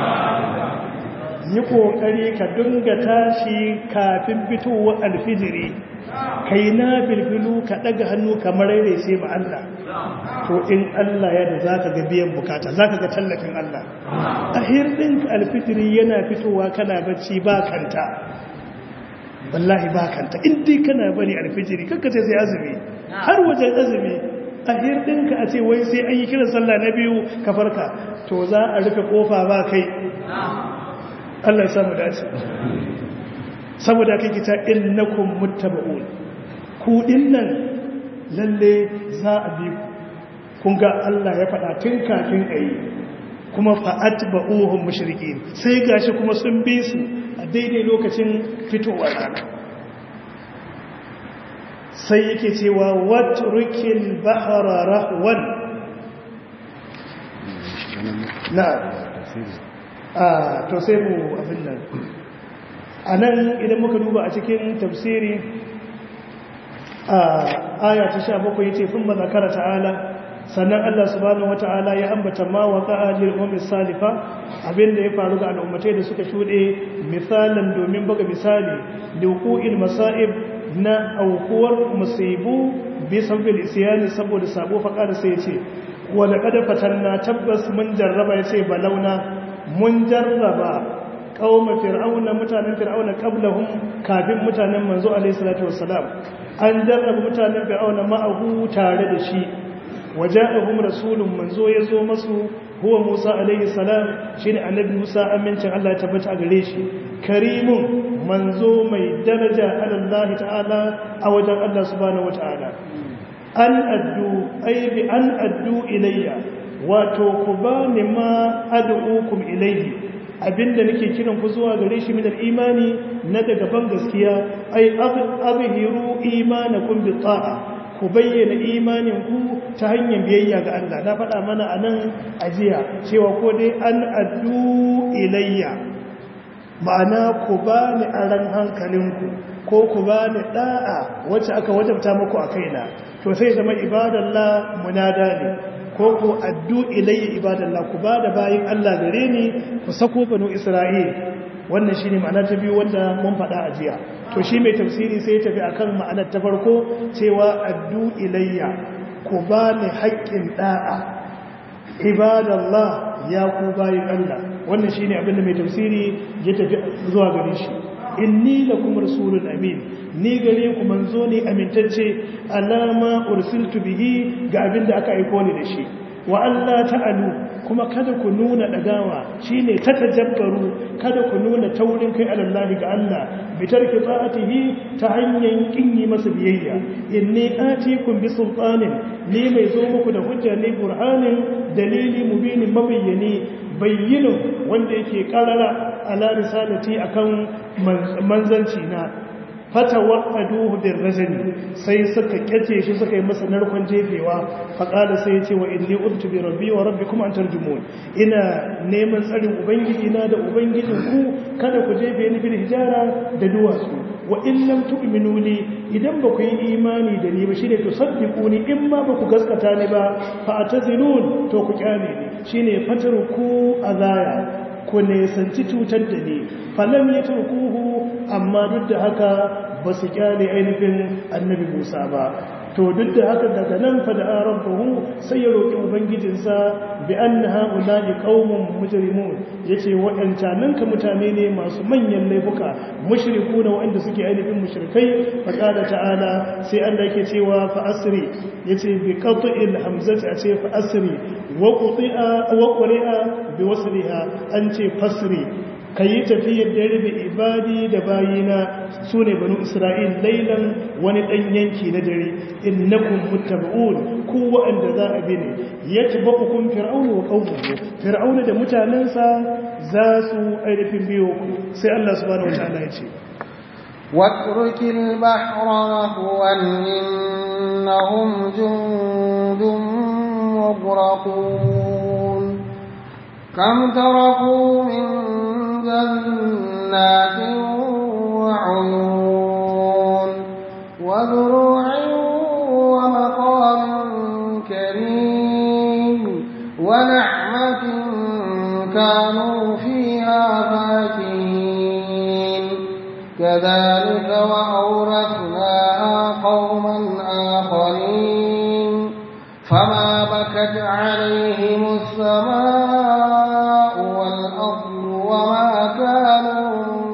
yi kokari ka dinga tashi kafin fitowar alfijiri kai na bilbilu ka daga hannu kamar rai sai ma Allah to in Allah ya da zaka ga biyan bukata zaka ga tallafin Allah a hirdin alfijiri yana fitowa kana bacci ba kanta wallahi ba kanta in dai kana bari alfijiri kanka sai sai azumi har wajen azumi a hirdinka a ce wai sai an yi kiran sallah na biyu ka farka to za a rufe kofa ba kai Allah ya samu dace saboda kai kita innakum muttaba'un ku dinnan lalle za a bi ku kun ga Allah ya faɗa tun kafin ayi kuma fa'atba'uhum mushrikin sai gashi kuma sun bi su a daidai lokacin fitowar rana sai yake cewa watrukil bahra rahwan na a to sai mu abin nan a nan idan muka duba a cikin tafsiri a aya ta sha bakwai yace fin ba zakara ta'ala sannan Allah subhanahu wata'ala ya ambata ma wa qa'alil ummi salifa abinda ya faru ga al'ummatai da suka shude misalan domin buga misali liqa'il masa'ib na aukuwar musibu bi sabbin isyani saboda sabo faqara sai yace wa laqad fatanna tabbas mun jarraba yace balauna mun jarraba qauma fir'auna mutanen fir'auna qablahum kafin mutanen manzo alaihi salatu wassalam an jarraba mutanen fir'auna ma'ahu tare da shi waja'ahum rasulun manzo yazo masu huwa Musa alaihi salam shine annabi Musa amincin Allah ya tabbata a gare shi karimun manzo mai daraja Allah ta'ala a wajen Allah subhanahu wata'ala an addu ay bi an addu ilayya wato ku ba ni ma ad'ukum ilayhi abinda nake kiran ku zuwa gare shi min imani na daga ban gaskiya ay azhiru imanakum bi ta'a ku bayyana imaninku ta hanyar biyayya ga Allah na faɗa mana a nan ajiya cewa ko dai an addu ilayya ma'ana ku ba ni aran hankalinku ko ku ba ni ɗa'a wacce aka wajabta muku a kaina to sai zama ibadallah munada ne ko ku addu ilayya ibadallah ku ba da bayin Allah gare ni ku sako banu Isra'il wannan shine ma'ana ta biyu wanda mun faɗa a jiya to shi mai tafsiri sai ya tafi akan ma'anar ta farko cewa addu ilayya ku ba ni haƙƙin da'a ibadallah ya ku bayin Allah wannan shine abin da mai tafsiri ya tafi zuwa gare shi inni lakum rasulun amin ni gare ku manzo ne amintacce alama ursiltu bihi ga abin da aka aiko ni da shi wa Allah ta'alu kuma kada ku nuna dagawa shine tatajabbaru kada ku nuna taurin kai alallahi ga Allah bi tarki ta'atihi ta hanyar kinyi masa biyayya inni atikum bi sultanin ni mai zo muku da hujja ne burhanin dalili mubinin mabayyani bayyinin wanda yake karara ala risalati akan manzanci na fata wa'aduhu bin rajani sai suka kyace shi suka yi masa narkon jefewa faƙada sai ya ce wa inni udtu bi rabbi wa rabbi kuma an tarjumun ina neman tsarin ubangiji na da ubangijin ku kada ku jefe ni bil hijara da duwatsu wa in lam tu'minu li idan ba ku yi imani da ni ba shine tusaddiquni in ma ba ku gaskata ni ba fa atazilun to ku kyale ni shine fatruku azaya ku nesanci cutar da ni falam ya turkuhu amma duk da haka ba su kyale ainihin annabi musa ba to duk da haka daga nan fa da rabbahu sai ya roki ubangijinsa bi anna haula'i qaumun mujrimun yace waɗancan ka mutane ne masu manyan laifuka mushrikuna waɗanda suke ainihin mushrikai fa qala ta'ala sai Allah yake cewa fa asri yace bi qat'il hamzati a ce fa asri wa qati'a wa qari'a bi wasliha an ce fasri ka yi tafiyar dare da ibadi da bayina su ne banu isra'il lailan wani ɗan yanki na dare innakun muttaba'un ku wa'anda za a bi ne ya taba hukun fir'aunu wa ƙaunuhu fir'aunu da mutanensa za su ainihin biyo ku sai allah subhanahu wa ta'ala ya ce واترك البحر رهوا إنهم جند مغرقون كم تركوا من جنات وعيون وزروع ومقام كريم ونعمة كانوا فيها فاكهين كذلك وأورثناها قوما آخرين فما بكت عليهم السماء والأرض وما كانوا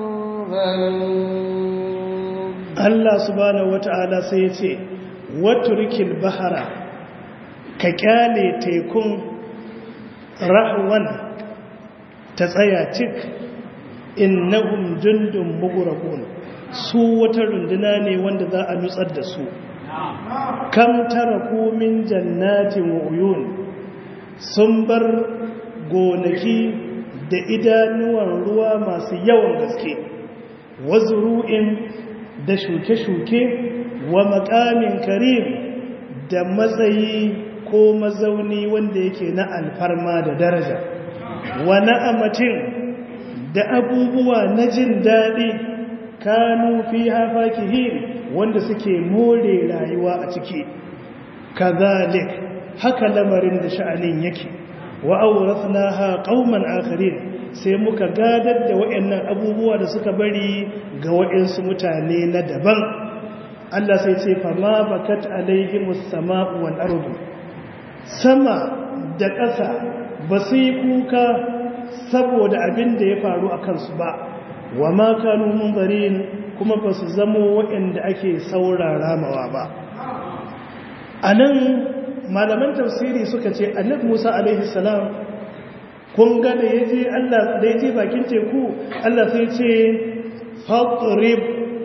منذرين Allah subhanahu wata'ala sai ya ce waturkil bahara ka kyale tekun rahwan ta tsaya cik innahum jundun mughraqun su wata runduna ne wanda za a nutsar da su kam taraku min jannatin wa uyun sun bar gonaki da idanuwan ruwa masu yawan gaske wazuru'in da shuke-shuke wa makamin karim da matsayi ko mazauni wanda yake na alfarma da daraja wa na'amatin da abubuwa na jin daɗi kanu fi hafakihin wanda suke more rayuwa a ciki kazalik haka lamarin da sha'anin yake wa awrathnaha qauman akharin sai muka gadar da waɗannan abubuwa da suka bari ga waɗansu mutane na daban Allah sai ce fama bakat alaihimus sama'u wal ardu sama da ƙasa ba su yi kuka saboda abin da ya faru a kansu ba wa ma kanu munzarin kuma ba su zamo waɗanda ake saurara mawa ba a nan malaman tafsiri suka ce annabi musa alaihi salam kun ga da ya je Allah da ya je bakin teku Allah sai ce fadrib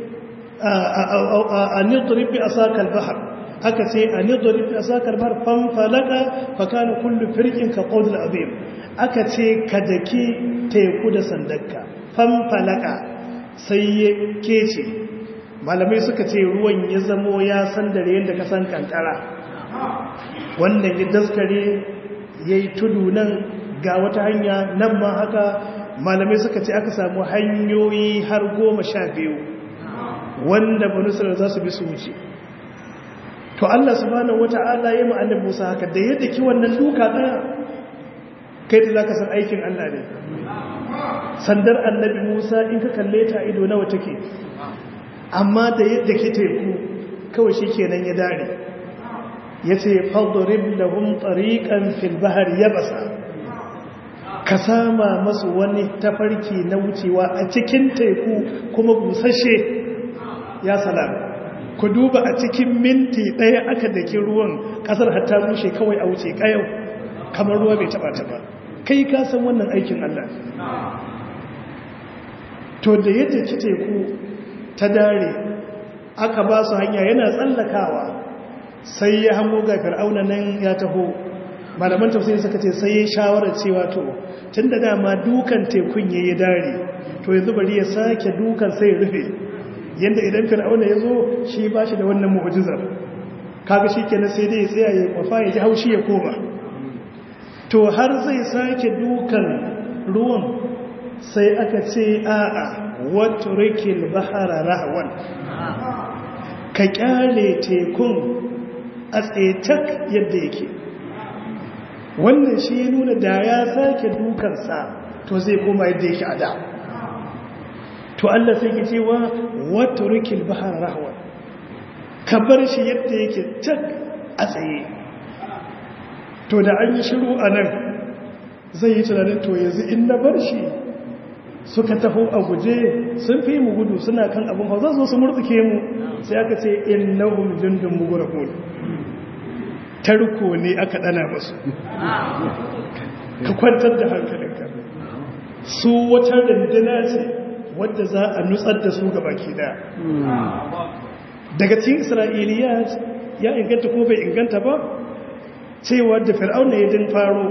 a nidrib bi asakal bahr aka ce a nidrib bi asakal bahr fam falaka fa kana kullu firqin ka qawl azim aka ce ka daki teku da sandarka fam falaka sai ya kece malamai suka ce ruwan ya zamo ya sandare yadda ka san kankara wannan ya daskare yayi tudu nan ga wata hanya nan ma haka malamai suka ce aka samu hanyoyi har goma sha biyu wanda banusar za su bi su wuce to Allah subhanahu wata'ala ya ma'anin Musa haka da yadda ki wannan duka daya kai da zaka san aikin Allah ne sandar annabi Musa in ka kalle ta ido nawa take amma da yadda ki teku kawai shikenan ya dare yace fadrib lahum tariqan fil bahri yabasa ka sama masu wani tafarki na wucewa a cikin teku kuma busashe ya salam ku duba a cikin minti ɗaya aka dake ruwan ƙasar hatta bushe kawai a wuce ƙayau kamar ruwa bai taɓa taɓa kai ka san wannan aikin Allah to da yadda ki teku ta dare aka ba su hanya yana tsallakawa sai ya hango ga fir'auna nan ya taho malaman tafsiri suka ce sai ya shawara cewa to tun da dama dukan tekun ya yi dare to yanzu bari ya sake dukan sai ya rufe yadda idan fir'auna ya zo shi ba shi da wannan mu'ujizar kaga shi kenan sai dai ya tsaya ya kwafa ya ji haushi ya koma to har zai sake dukan ruwan sai aka ce a'a wato rikil bahara rahwan ka kyale tekun a tsetak yadda yake wannan shi ya nuna da ya sake dukansa to zai koma yadda yake a da to Allah sai ke cewa wato rikil bahar rahwa ka bar shi yadda yake tak a tsaye to da an yi shiru a nan zai yi tunanin to yanzu in na bar shi suka taho a guje sun fi mu gudu suna kan abin hau zo su murtuke mu sai aka ce innahum jundun mughraqun tarko ne aka dana musu ka kwantar da hankalinka su wata rindina ce wadda za a nutsar da su baki daya daga cikin isra'iliya ya inganta ko bai inganta ba cewa da fir'auna ya din faro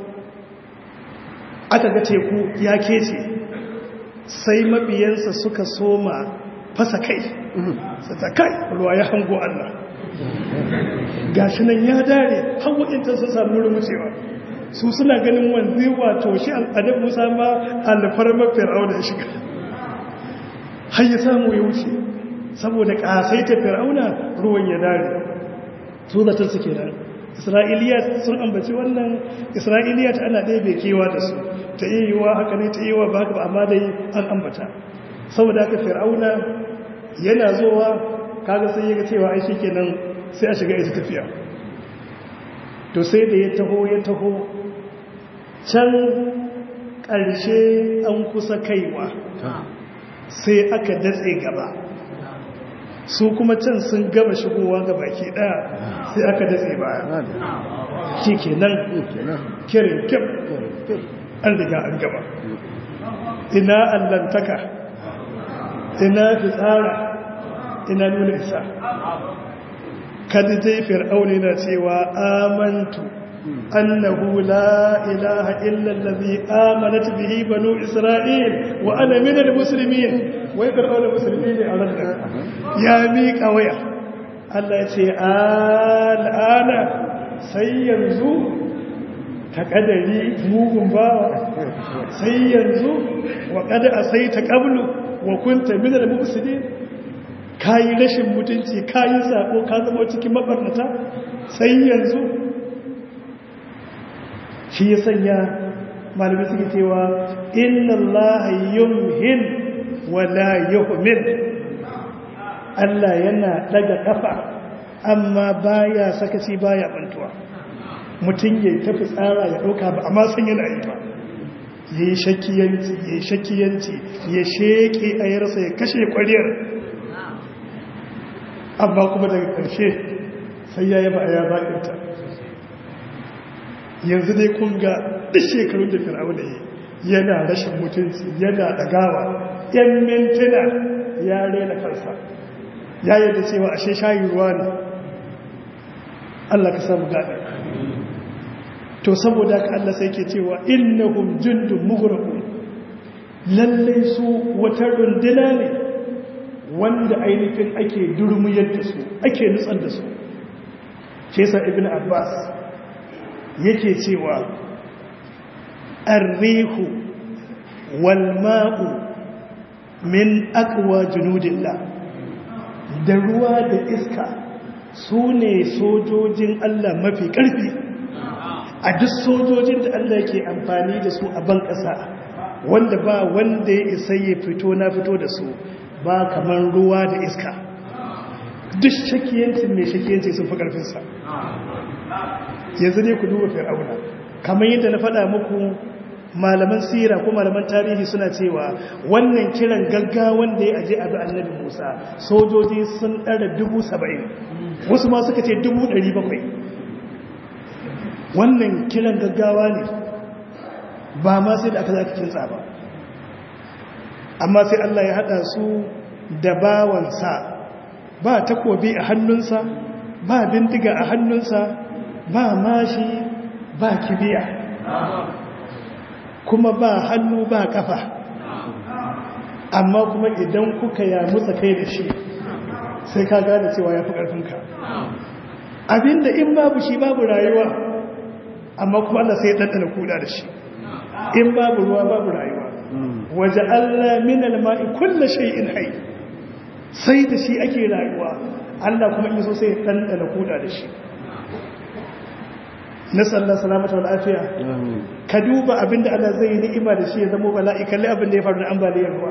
aka ga teku ya kece sai mabiyansa suka soma fasa kai sata kai ruwa ya hango Allah gashi nan ya dare hawakinta sun samu wurin wucewa su suna ganin wanzu wato shi al'adar musa ma alfarmar fir'auna ya shiga har ya samu ya wuce saboda ƙasaita fir'auna ruwan ya dare su zatar suke nan isra'iliya sun ambaci wannan isra'iliya ta ana ɗaya bai kewa da su ta iya yiwa haka ne ta iya yiwa ba haka ba amma dai an ambata saboda haka fir'auna yana zowa kaga sai ya ga cewa ai shi kenan sai a shiga ita tafiya to sai da ya taho ya taho can ƙarshe an kusa kaiwa sai aka datse gaba su kuma can sun gaba shigowa ga baki ɗaya sai aka datse baya shi ke nan kirin kyau an riga an gaba ina allantaka ina fitsara ina nuna isa kadidai fir'auni na cewa amantu annahu la ilaha illa allazi amanat bihi banu isra'il wa ana minal muslimin wai fir'auni musulmi ne a ranar ya miƙa waya Allah ya ce al'ana sai yanzu ta kadari mugun bawa sai yanzu wa kada asai ta qablu wa kunta minal muslimin kayi rashin mutunci kayi sako ka zama cikin mabarnata sai yanzu shi ya sanya malamai suke cewa inna allaha yumhin wa la yuhmil Allah yana daga kafa amma baya sakaci baya bantuwa mutum ya tafi tsara ya dauka ba amma san yana yi ba ya yi shakiyanci ya shakiyanci ya sheke a yarsa ya kashe kwariyar amma kuma daga ƙarshe sai ya yaba a ya baƙinta yanzu dai kun ga duk shekarun da fir'aun da yana rashin mutunci yana ɗagawa yan mintuna ya rena kansa ya yadda cewa ashe shayi ruwa ne Allah ka samu gaɗa to saboda ka Allah sai ke cewa innahum jundun mughraqun lallai su wata runduna ne wanda ainihin ake durmuyar da su ake nutsar da su ke sa ibn abbas yake cewa arrihu wal ma'u min aqwa junudillah da ruwa da iska su ne sojojin Allah mafi ƙarfi a duk sojojin da Allah ke amfani da su a ban ƙasa wanda ba wanda ya isa ya fito na fito da su ba kamar ruwa da iska duk shakiyancin mai shakiyanci sun fi ƙarfinsa yanzu ne ku duba fir'auna kamar yadda na faɗa muku malaman sira ko malaman tarihi suna cewa wannan kiran gaggawan da ya aje abu annabi musa sojoji sun ɗara dubu saba'in wasu ma suka ce dubu ɗari bakwai wannan kiran gaggawa ne ba ma sai da aka za kintsa ba amma sai Allah ya haɗa su da bawansa ba takobi a hannunsa ba bindiga a hannunsa ba mashi ba kibiya kuma ba hannu ba kafa amma kuma idan kuka ya mutsa kai da shi sai ka gane cewa ya fi ƙarfinka abinda in babu shi babu rayuwa amma kuma Allah sai ya ɗanɗana kuda da shi in babu ruwa babu rayuwa waje Allah minal ma'i kulla shay'in hay sai da shi ake rayuwa Allah kuma in so sai ya ɗanɗana kuda da shi nasallar salamata wal afiya ka duba abinda Allah zai yi ni'ima da shi ya zama bala'i kalli abinda ya faru da ambaliyar ruwa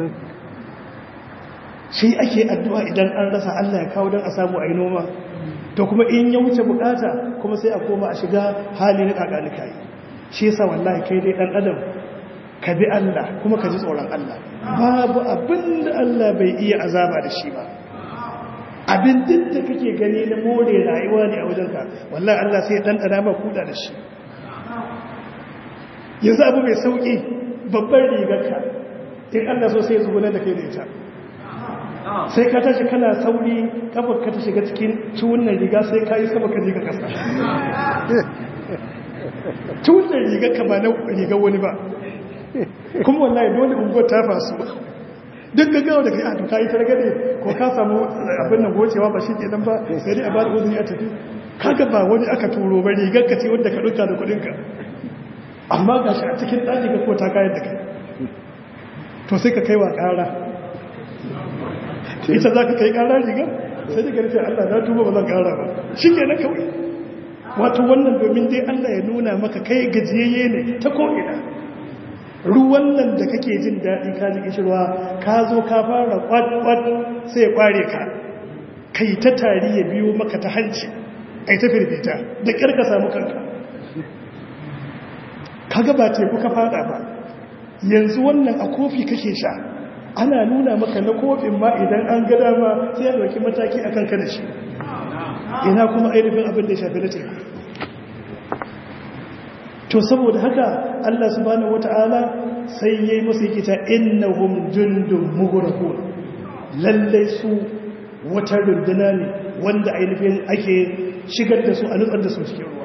shi ake addu'a idan an rasa Allah ya kawo don a samu a yi noma to kuma in ya wuce bukata kuma sai a koma a shiga hali na kakanika yi shi yasa wallahi kai dai dan adam ka bi Allah kuma ka ji tsoron Allah babu abin da Allah bai iya azaba da shi ba abin duk da kake gani na more rayuwa ne a wajenka wallahi Allah sai ya ɗanɗana ma kuda da shi yanzu abu mai sauƙi babbar rigarka in Allah so sai ya zuguna da kai da ita sai ka tashi kana sauri kafar ka ta shiga cikin ciwunan riga sai ka yi sama ka je ka kasa ciwunan riga ka ba na rigar wani ba kuma wallahi dole unguwar ta fasu duk gaggawa da kai a tuka yi targade ko ka samu abin nan gocewa ba shi kenan ba sai dai a ba da uzuri a tafi kaga ba wani aka turo ba rigar ka ce wanda ka duka da kudinka amma ga shi a cikin ɗaki ka ko ta kayan da kai to sai ka kai wa ƙara ita za ka kai ƙara rigar sai da garfe Allah na tuba ba zan ƙara ba shi ke na kawai wato wannan domin dai Allah ya nuna maka kai gajiyayye ne ta ko'ina ruwan nan da kake jin daɗi ka ji kishirwa ka zo ka fara kwat-kwat sai ya kware ka kai ta tari ya biyo maka ta hanci ai ta firfita da ƙyar ka samu kanka kaga ba teku ka fada ba yanzu wannan a kofi kake sha ana nuna maka na kofin ma idan an ga dama sai ya dauki mataki akan ka da shi ina kuma ainihin abin da ya shafi na teku to saboda haka Allah subhanahu wata'ala sai yayi musu yake ta innahum jundun mughraqun lalle su wata runduna ne wanda ainihin ake shigar da su a nutsar da su cikin ruwa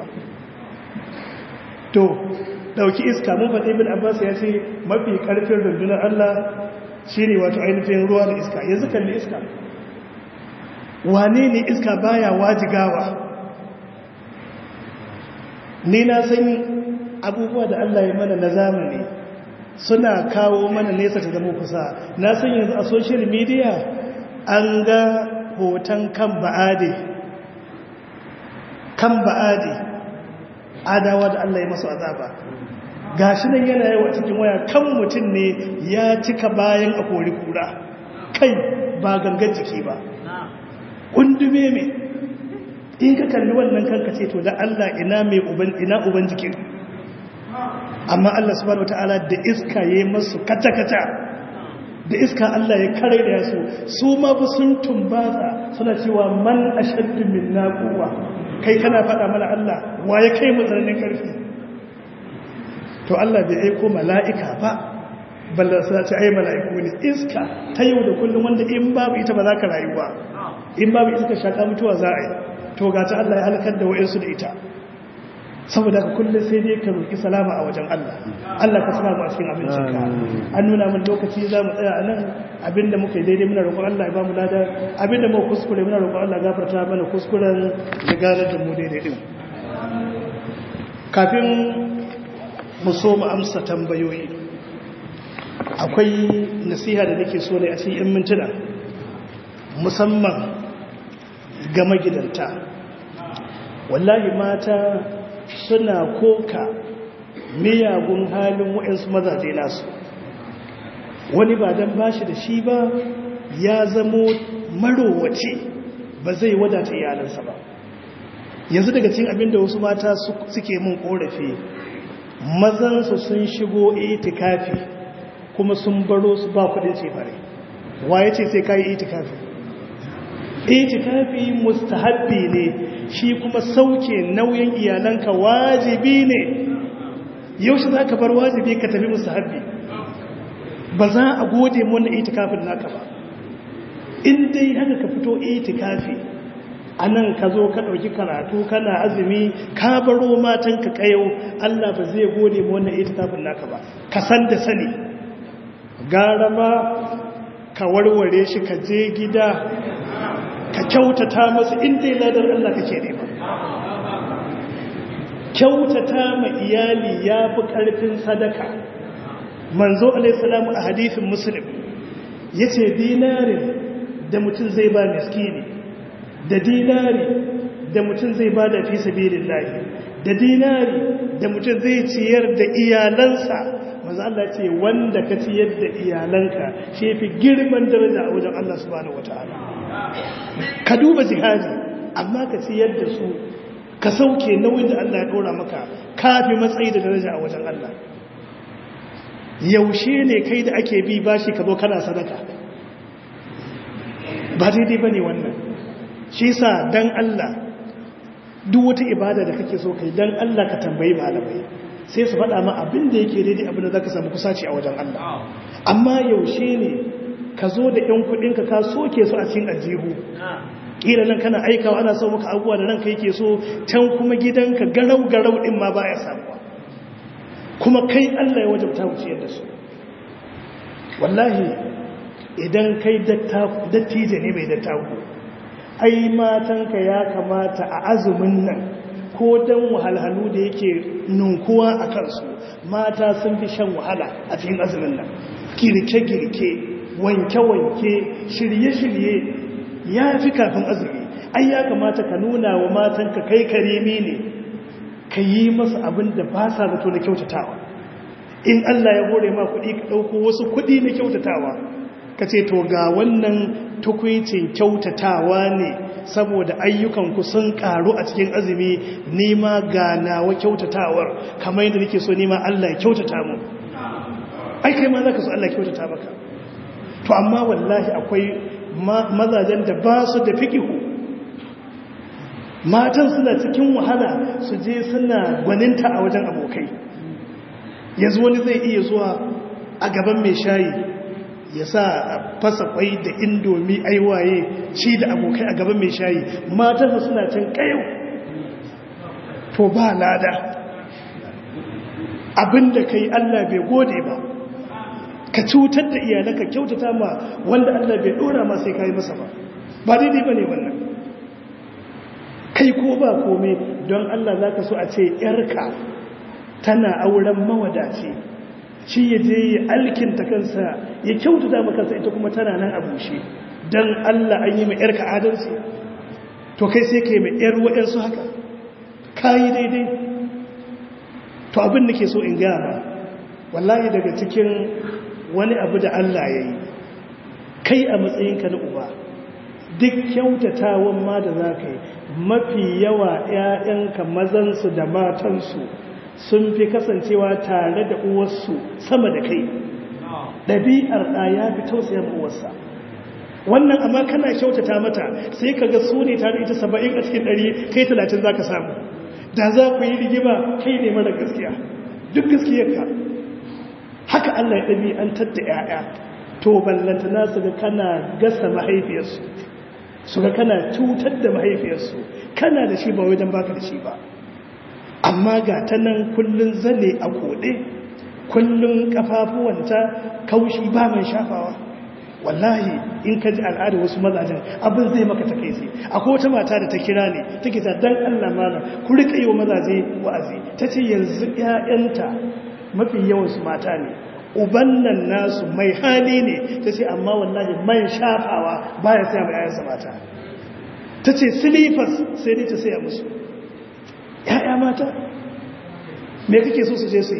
to dauki iska mun faɗi ibn abbas ya ce mafi karfin rundunar Allah shine wato ainihin ruwa da iska yanzu kalli iska wane ne iska baya wajigawa ni na san abubuwa da Allah ya mana na zamani suna kawo mana nesa ta zama kusa na san yanzu a social media an ga hoton kan ba'ade kan ba'ade adawa da Allah ya masu azaba gashi nan yana yawa cikin waya kan mutum ne ya cika bayan a kori kura kai ba gangan jiki ba kundume me in ka kalli wannan kanka ce to da Allah ina mai uban ina uban jikin amma Allah subhanahu wataala da iska yayi masu kata-kata da iska Allah ya kare da su su ma ba sun tumbaza suna cewa man ashaddu minna quwwa kai kana faɗa mana Allah wa ya kai mu tsananin karfi to Allah bai aiko mala'ika ba ballan sa ce ai mala'iku ne iska ta yau da kullum wanda in babu ita ba za ka rayuwa in babu iska shaka mutuwa za a yi to ga ta Allah ya halakar da wa'insu da ita saboda ka kullum sai dai ka roƙi salama a wajen Allah Allah ka salama a cikin abincinka an nuna min lokaci za mu tsaya a nan abinda muka yi daidai muna roƙon Allah ya ba mu lada abinda muka kuskure muna roƙon Allah gafarta mana kuskuren da ganar da mu daidai din kafin mu so mu amsa tambayoyi akwai nasiha da nake so ne a cikin 'yan mintuna musamman ga magidanta wallahi mata suna koka miyagun halin waɗansu mazaje nasu wani ba don bashi da shi ba ya zamo marowace ba zai wadata iyalansa ba yanzu daga cikin abin da wasu mata suke mun korafi mazansu sun shigo itikafi kuma sun baro su ba kudin cefare waye ce sai kayi itikafi itikafi mustahabbi ne shi kuma sauke nauyin iyalanka wajibi ne yaushe za ka bar wajibi ka tafi mustahabbi ba za a gode wannan itikafin naka ba in dai haka ka fito itikafi a nan ka zo ka ɗauki karatu kana azumi ka baro matanka kayau Allah ba zai gode mu wannan itikafin naka ba ka san da sani gara ma ka warware shi ka je gida ka kyautata masu inda ladar Allah kake nema kyautata ma iyali ya fi ƙarfin sadaka manzo alaihissalamu a hadithin muslim ya ce dinarin da mutum zai ba miskini da dinari da mutum zai ba da fi sabirin lahi da dinari da mutum zai ciyar da iyalansa maza Allah ce wanda ka ciyar da iyalanka shi fi girman daraja a wajen Allah subhanahu wataala ka duba jihadi amma ka ciyar da su ka sauke nauyin da Allah ya dora maka kafi matsayi da daraja a wajen Allah yaushe ne kai da ake bi bashi ka zo kana sadaka ba daidai bane wannan shi sa dan Allah duk wata ibada da kake so kai dan Allah ka tambayi malamai sai su faɗa ma abin da yake daidai abin da zaka samu kusaci a wajen Allah amma yaushe ne ka zo da ƴan kuɗinka ka soke su a cikin ajihu kila nan kana aikawa ana so maka abubuwa da ranka yake so can kuma gidanka garau garau din ma baya samuwa kuma kai Allah ya wajabta ku ciyar da su wallahi idan kai dattijo ne mai dattaku ai matanka ya kamata a azumin nan ko don wahalhalu da yake nunkuwa a kansu mata sun fi shan wahala a cikin azumin nan girke-girke wanke-wanke shirye-shirye ya fi kafin azumi ai ya kamata ka nuna wa matanka kai karimi ne ka yi masa abin da ba sa zato na kyautatawa in Allah ya hore ma kuɗi ka ɗauko wasu kuɗi na kyautatawa ka ce to ga wannan tukwicin kyautatawa ne saboda ayyukanku sun ƙaru a cikin azumi nima ga nawa kyautatawar kamar yadda nake so nima Allah ya kyautata mu ai kai ma za ka so Allah ya kyautata maka to amma wallahi akwai mazajen da ba su da fikihu matan suna cikin wahala su je suna gwaninta a wajen abokai yanzu wani zai iya zuwa a gaban mai shayi ya sa fasa kwai da indomi aiwaye ci da abokai a gaban mai shayi matan suna can kayo to ba lada abinda kai Allah bai gode ba ka cutar da iyalanka kyautata ma wanda Allah bai dora ma sai kai masa ba ba daidai bane wannan kai ko ba komai don Allah zaka so a ce yarka tana auren mawadaci shi ya je ya alkinta kansa ya kyautata ma kansa ita kuma tana nan a bushe don Allah an yi mai yarka adalci to kai sai kai mai yar wa'ansu haka kayi daidai to abin da ke so in gama wallahi daga cikin wani abu da Allah ya yi kai a matsayinka na uba duk kyautatawan ma da za ka yi mafi yawa 'ya'yanka mazansu da matansu sun fi kasancewa tare da uwarsu sama da kai ɗabi'ar ɗaya fi tausaya uwarsa wannan amma kana kyautata mata sai ka ga su ne tare ita saba'in a cikin ɗari kai talatin za ka samu da za ku yi rigima kai ne mara gaskiya duk gaskiyarka haka Allah ya ɗabi'antar da 'ya'ya to ballanta na su ga kana gasa mahaifiyarsu su ga kana cutar da mahaifiyarsu kana da shi ba wai don baka da shi ba amma ga ta nan kullum zane a koɗe kullum kafafuwanta kaushi ba mai shafawa wallahi in ka ji al'ada wasu mazajen abin zai maka take sai akwai wata mata da ta kira ne take ta dan Allah mana ku rika yi wa mazaje wa'azi tace yanzu ƴaƴanta mafi yawan su mata ne uban nan nasu mai hali ne tace amma wallahi man shafawa baya sai mai ƴaƴansa mata tace silifas sai dai ta saya musu ƴaƴa mata me kake so su je su yi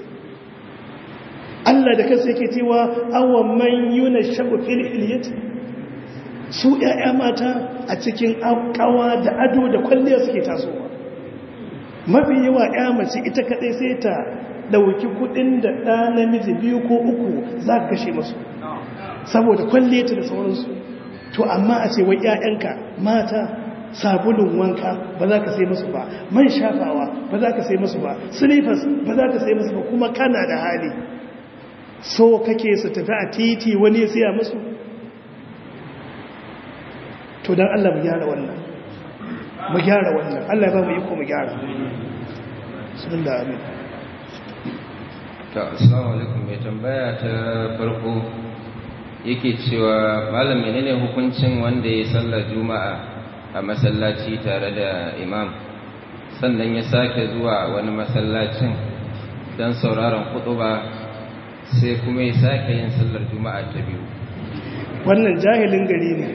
Allah da kansa yake cewa awan man yuna shabu fil hilyati su ƴaƴa mata a cikin kawa da ado da kwalliya suke tasowa mafi yawa ƴa mace ita kadai sai ta dauki kudin da ɗa namiji biyu ko uku za ka kashe musu saboda kwalliyata da sauransu to amma a ce wai ƴaƴanka mata sabulun wanka ba za ka sai musu ba man shafawa ba za ka sai musu ba silifas ba za ka sai musu ba kuma kana da hali so kake su tafi a titi wani siya musu to don Allah mu gyara wannan mu gyara wannan Allah ba mu yi ko mu gyara sun da amin ta assalamu alaikum mai tambaya ta farko yake cewa malam menene hukuncin wanda ya sallar juma'a a masallaci tare da imam sannan ya sake zuwa wani masallacin don sauraron kutuba sai kuma ya sake yin sallar juma'a ta biyu wannan jahilin gari ne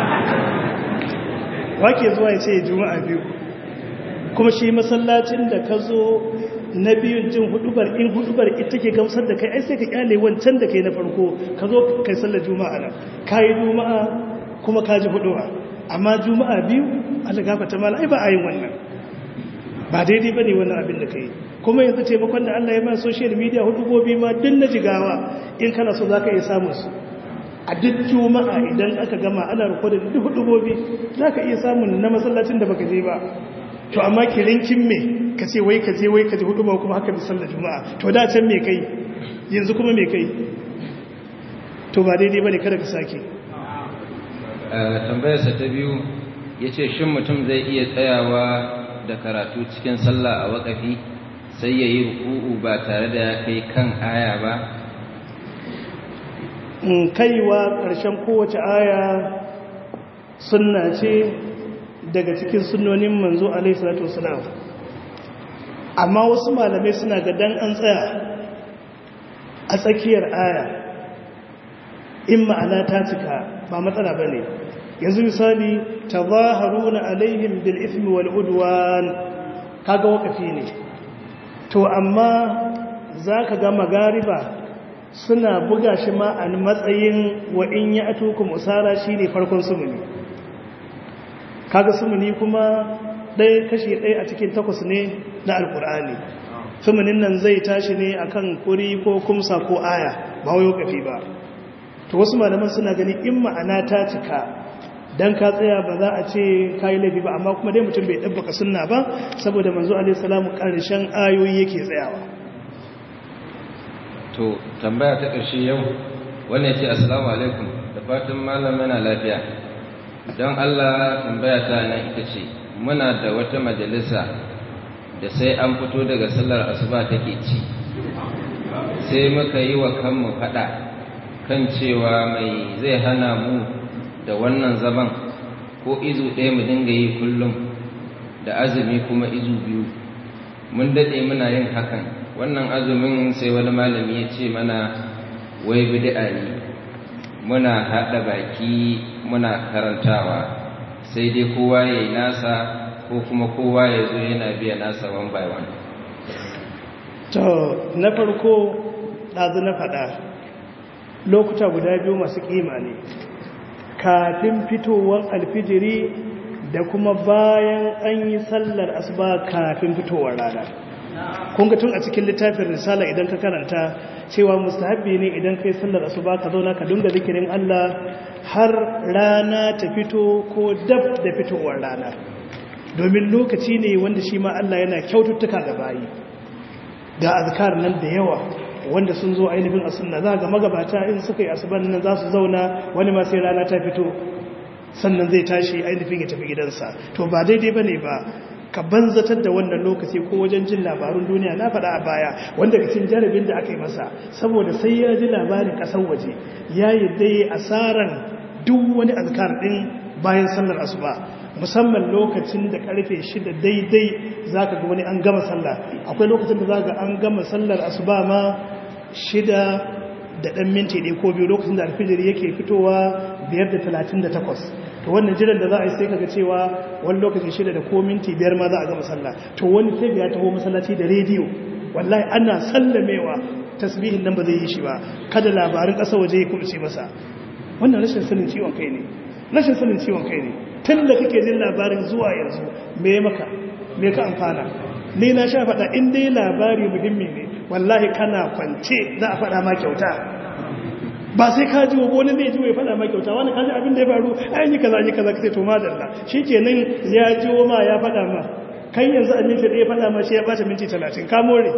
wake zuwa ya ce juma'a biyu kuma shi masallacin da ka zo na biyun jin hudubar in hudubar ita ke gamsar da kai ai sai ka kyale wancan da kai na farko ka zo kai sallar juma'a nan ka yi juma'a kuma ka ji huduba amma juma'a biyu allah gafata mala ai ba a yin wannan ba daidai ba ne wannan abin da ka yi kuma yanzu taimakon da Allah ya ma social media hudubobi ma duk na jigawa in kana so za ka iya samun su a duk juma'a idan aka gama ana rikodin duk hudubobi za ka iya samun na masallacin da baka je ba to amma kirinkin me ka ce wai ka je wai ka je huduba kuma haka bi sallar juma'a to da can me kai yanzu kuma me kai to ba daidai ba ne kada ka sake tambayarsa ta biyu ya ce shin mutum zai iya tsayawa da karatu cikin sallah a waƙafi sai ya yi ruku'u ba tare da ya kai kan aya ba in kaiwa ƙarshen kowace aya sunna ce daga cikin sunnonin manzo alaihi salatu wasalam amma wasu malamai suna ga dan an tsaya a tsakiyar aya in ma'ana ta cika ba matsala ba ne yanzu misali ta zaharuna alaihim bil ismi wal udwan kaga wakafi ne to amma za ka ga magariba suna buga shi ma a matsayin wa in ya atukum usara shine farkon sumuni kaga sumuni kuma ɗaya kashi ɗaya a cikin takwas ne na alkur'ani sumunin nan zai tashi ne akan kuri ko kumsa ko aya ba wai kafi ba to wasu malaman suna gani in ma'ana ta cika dan ka tsaya ba za a ce kai laifi ba amma kuma dai mutum bai dabbaka sunna ba saboda manzo alaihi salamu karshen ayoyi yake tsayawa to tambaya ta ƙarshe yau wannan ce assalamu alaikum da fatan malam yana lafiya don Allah tambaya ta nan ita ce muna da wata majalisa da sai an fito daga sallar asuba take ci sai muka yi wa kanmu fada kan cewa mai zai hana mu da wannan zaman ko izu ɗaya mu dinga yi kullum da azumi kuma izu biyu mun daɗe muna yin hakan wannan azumin sai wani malami ya ce mana wai bid'a ne muna haɗa baki muna karantawa sai dai kowa ya yi nasa ko kuma kowa ya zo yana biya nasa one by one to na farko ɗazu na faɗa lokuta guda biyu masu ƙima ne kafin fitowar alfijiri da kuma bayan an yi sallar asuba kafin fitowar rana kunga tun a cikin littafin risala idan ka karanta cewa mustahabbi ne idan kai sallar asuba ka zauna ka dunga zikirin Allah har rana ta fito ko dab da fitowar rana domin lokaci ne wanda shi ma Allah yana kyaututtuka ga bayi ga azkar nan da yawa wanda sun zo ainihin a sunna za ga magabata in suka yi asuban nan za su zauna wani ma sai rana ta fito sannan zai tashi ainihin ya tafi gidansa to ba daidai bane ba ka banzatar da wannan lokaci ko wajen jin labarun duniya na faɗa a baya wanda cikin jarabin da aka yi masa saboda sai ya ji labarin ƙasar waje ya yi dai asaran duk wani azkar ɗin bayan sallar asuba musamman lokacin da karfe shida daidai za ka ga wani an gama sallah akwai lokacin da za ga an gama sallar asuba ma shida da ɗan minti ɗaya ko biyu lokacin da alfijir yake fitowa biyar da talatin da takwas to wannan jiran da za a yi sai kaga cewa wani lokacin shida da ko minti biyar ma za a gama sallah to wani sai ya taho masallaci da rediyo wallahi ana sallamewa tasbihin nan ba zai yi shi ba kada labarin ƙasa waje ya kubce masa wannan rashin sanin ciwon kai ne rashin sanin ciwon kai ne tun da kake jin labarin zuwa yanzu me maka me ka amfana ni na sha faɗa in dai labari muhimmi ne wallahi kana kwance za a faɗa ma kyauta ba sai ka ji wani zai ji ya faɗa ma kyauta wani kaji abin da ya faru an yi kaza yi kaza kace to madalla shi kenan ya ji ma ya faɗa ma kan yanzu a minti ɗaya faɗa ma shi ya ɓata minti talatin ka more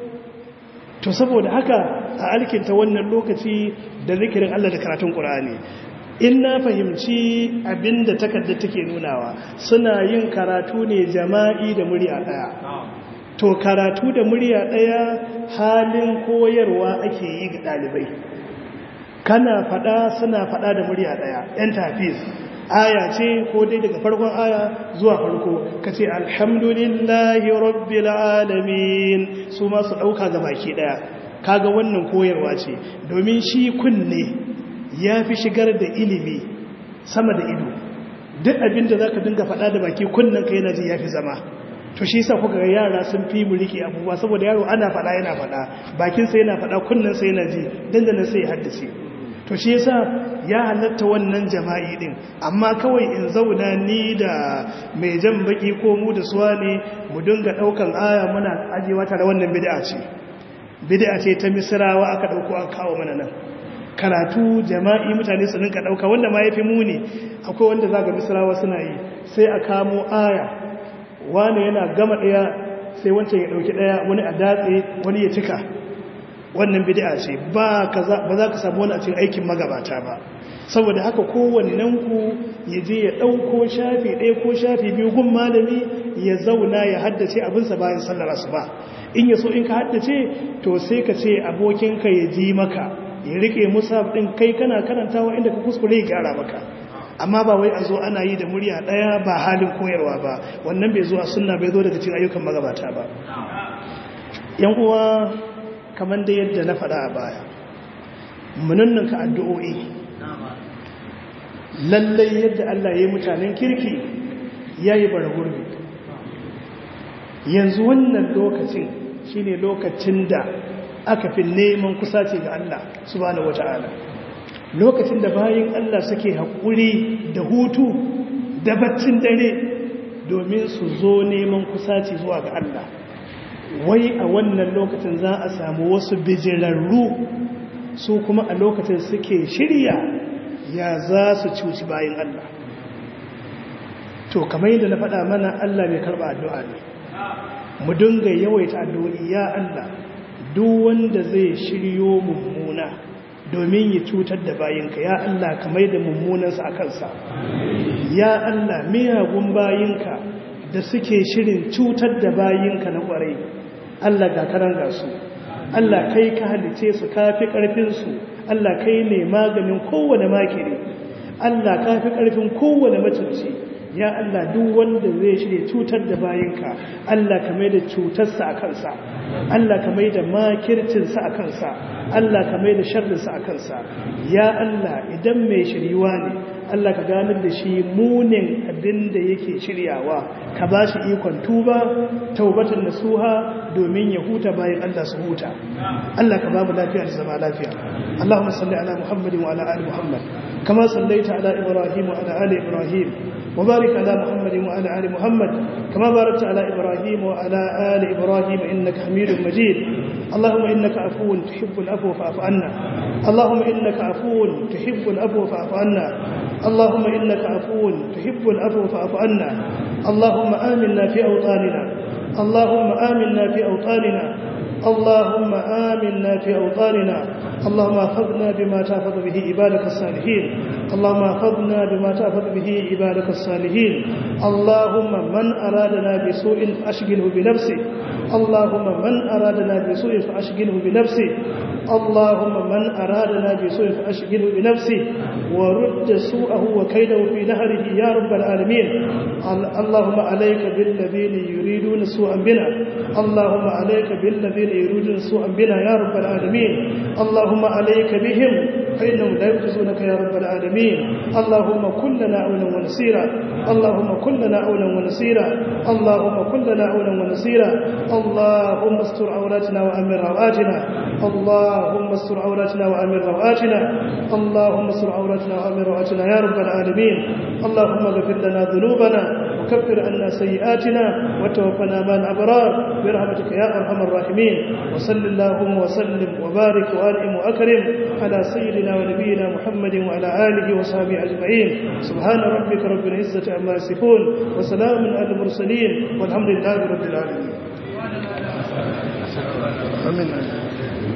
to saboda haka a alkinta wannan lokaci da zikirin Allah da karatun Qur'ani in na fahimci abinda takarda take nunawa suna yin karatu ne jama'i da murya daya to karatu da murya daya halin koyarwa ake yi ga dalibai kana fada suna fada da murya daya yan tafiz aya ce ko dai daga farkon aya zuwa farko kace alhamdulillahi rabbil alamin su ma su dauka ga baki daya kaga wannan koyarwa ce domin shi kunne ya fi shigar da ilimi sama da ido duk abin da za ka dinga faɗa da baki kunnen ka yana ji ya fi zama to shi sa kuka ga yara sun fi mu rike abubuwa saboda yaro ana faɗa yana faɗa bakinsa yana faɗa kunnensa yana ji dandanan sai ya haddace to shi yasa ya halatta wannan jama'i din amma kawai in zauna ni da mai jan baki ko mu da suwa ne mu dinga ɗaukan aya muna ajewa tare wannan bid'a ce bid'a ce ta misrawa aka ɗauko aka kawo mana nan karatu jama'i mutane su ninka dauka wanda ma yafi muni akwai wanda zaga misrawa suna yi sai a kamo aya wani yana gama daya sai wancan ya dauki daya wani a datse wani ya cika wannan bid'a ce ba kaza ba za ka samu wani a cikin aikin magabata ba saboda haka kowannen ku ya je ya dauko shafi ɗaya ko shafi biyu gun malami ya zauna ya haddace abinsa bayan sallar asuba in ya so in ka haddace to sai ka ce abokinka ya ji maka ya rike musaf din kai kana karantawa inda ka kuskure ya gyara maka amma ba wai a zo ana yi da murya ɗaya ba halin koyarwa ba wannan bai zo a sunna bai zo daga cikin ayyukan magabata ba yan uwa kamar da yadda na faɗa a baya munannan ka addu'o'i lallai yadda Allah ya yi mutanen kirki ya yi bara gurbi yanzu wannan lokacin shine lokacin da aka fi neman kusaci ga Allah subhanahu wata'ala lokacin da bayan Allah suke haƙuri da hutu da baccin dare domin su zo neman kusaci zuwa ga Allah wai a wannan lokacin za a samu wasu bijirarru su kuma a lokacin suke shirya ya za su cuci bayan Allah to kamar yadda na faɗa mana Allah mai karɓa addu'a ne mu dinga yawaita addu'o'i ya Allah duk wanda zai shiryo mummuna domin ya cutar da bayinka ya Allah ka mai da mummunansa a kansa ya Allah miyagun bayinka da suke shirin cutar da bayinka na kwarai Allah ga karan gasu Allah kai ka halice su kafi karfinsu Allah kai ne maganin kowane makiri Allah kafi karfin kowane mutunci ya Allah duk wanda zai shirya cutar da bayinka Allah ka mai da cutarsa a kansa Allah ka mai da makircinsa a kansa Allah ka mai da sharrinsa a kansa ya Allah idan mai shiryuwa ne Allah ka ganar da shi munin abin da yake shiryawa ka ba shi ikon tuba taubatan nasuha domin ya huta bayan Allah su huta Allah ka ba mu lafiya da zama lafiya Allahumma salli ala Muhammadin wa ala ali Muhammad kama sallaita ala Ibrahim wa ala ali Ibrahim وبارك على محمد وعلى آل محمد كما باركت على إبراهيم وعلى آل إبراهيم إنك حميد مجيد اللهم إنك عفو تحب العفو فاعف عنا اللهم إنك عفو تحب العفو فاعف عنا اللهم إنك عفو تحب العفو فاعف عنا اللهم آمنا في أوطاننا اللهم آمنا في أوطاننا اللهم آمنا في أوطاننا اللهم احفظنا بما تحفظ به عبادك الصالحين اللهم احفظنا بما تحفظ به عبادك الصالحين اللهم من أرادنا بسوء فأشغله بنفسه اللهم من أرادنا بسوء فأشغله بنفسه اللهم من أرادنا بسوء فأشغله بنفسه ورد سوءه وكيده في نهره يا رب العالمين اللهم عليك بالذين يريدون سوءا بنا اللهم عليك بالذين يريدون سوءا بنا يا رب العالمين اللهم عليك بهم فإنهم لا يجزونك يا رب العالمين اللهم كن لنا عونا ونصيرا اللهم كن لنا عونا ونصيرا اللهم كن لنا عونا ونصيرا اللهم استر عوراتنا وأمن رواتنا اللهم استر عوراتنا وأمن رواتنا اللهم استر عوراتنا وأمن رواتنا يا رب العالمين اللهم اغفر لنا ذنوبنا وكفر عنا سيئاتنا وتوفنا مع الأبرار برحمتك يا أرحم الراحمين وصل اللهم وسلم وبارك وأنعم وأكرم على سيدنا ونبينا محمد وعلى آله وصحبه أجمعين سبحان ربك رب العزة عما يصفون وسلام على المرسلين والحمد لله رب العالمين آمين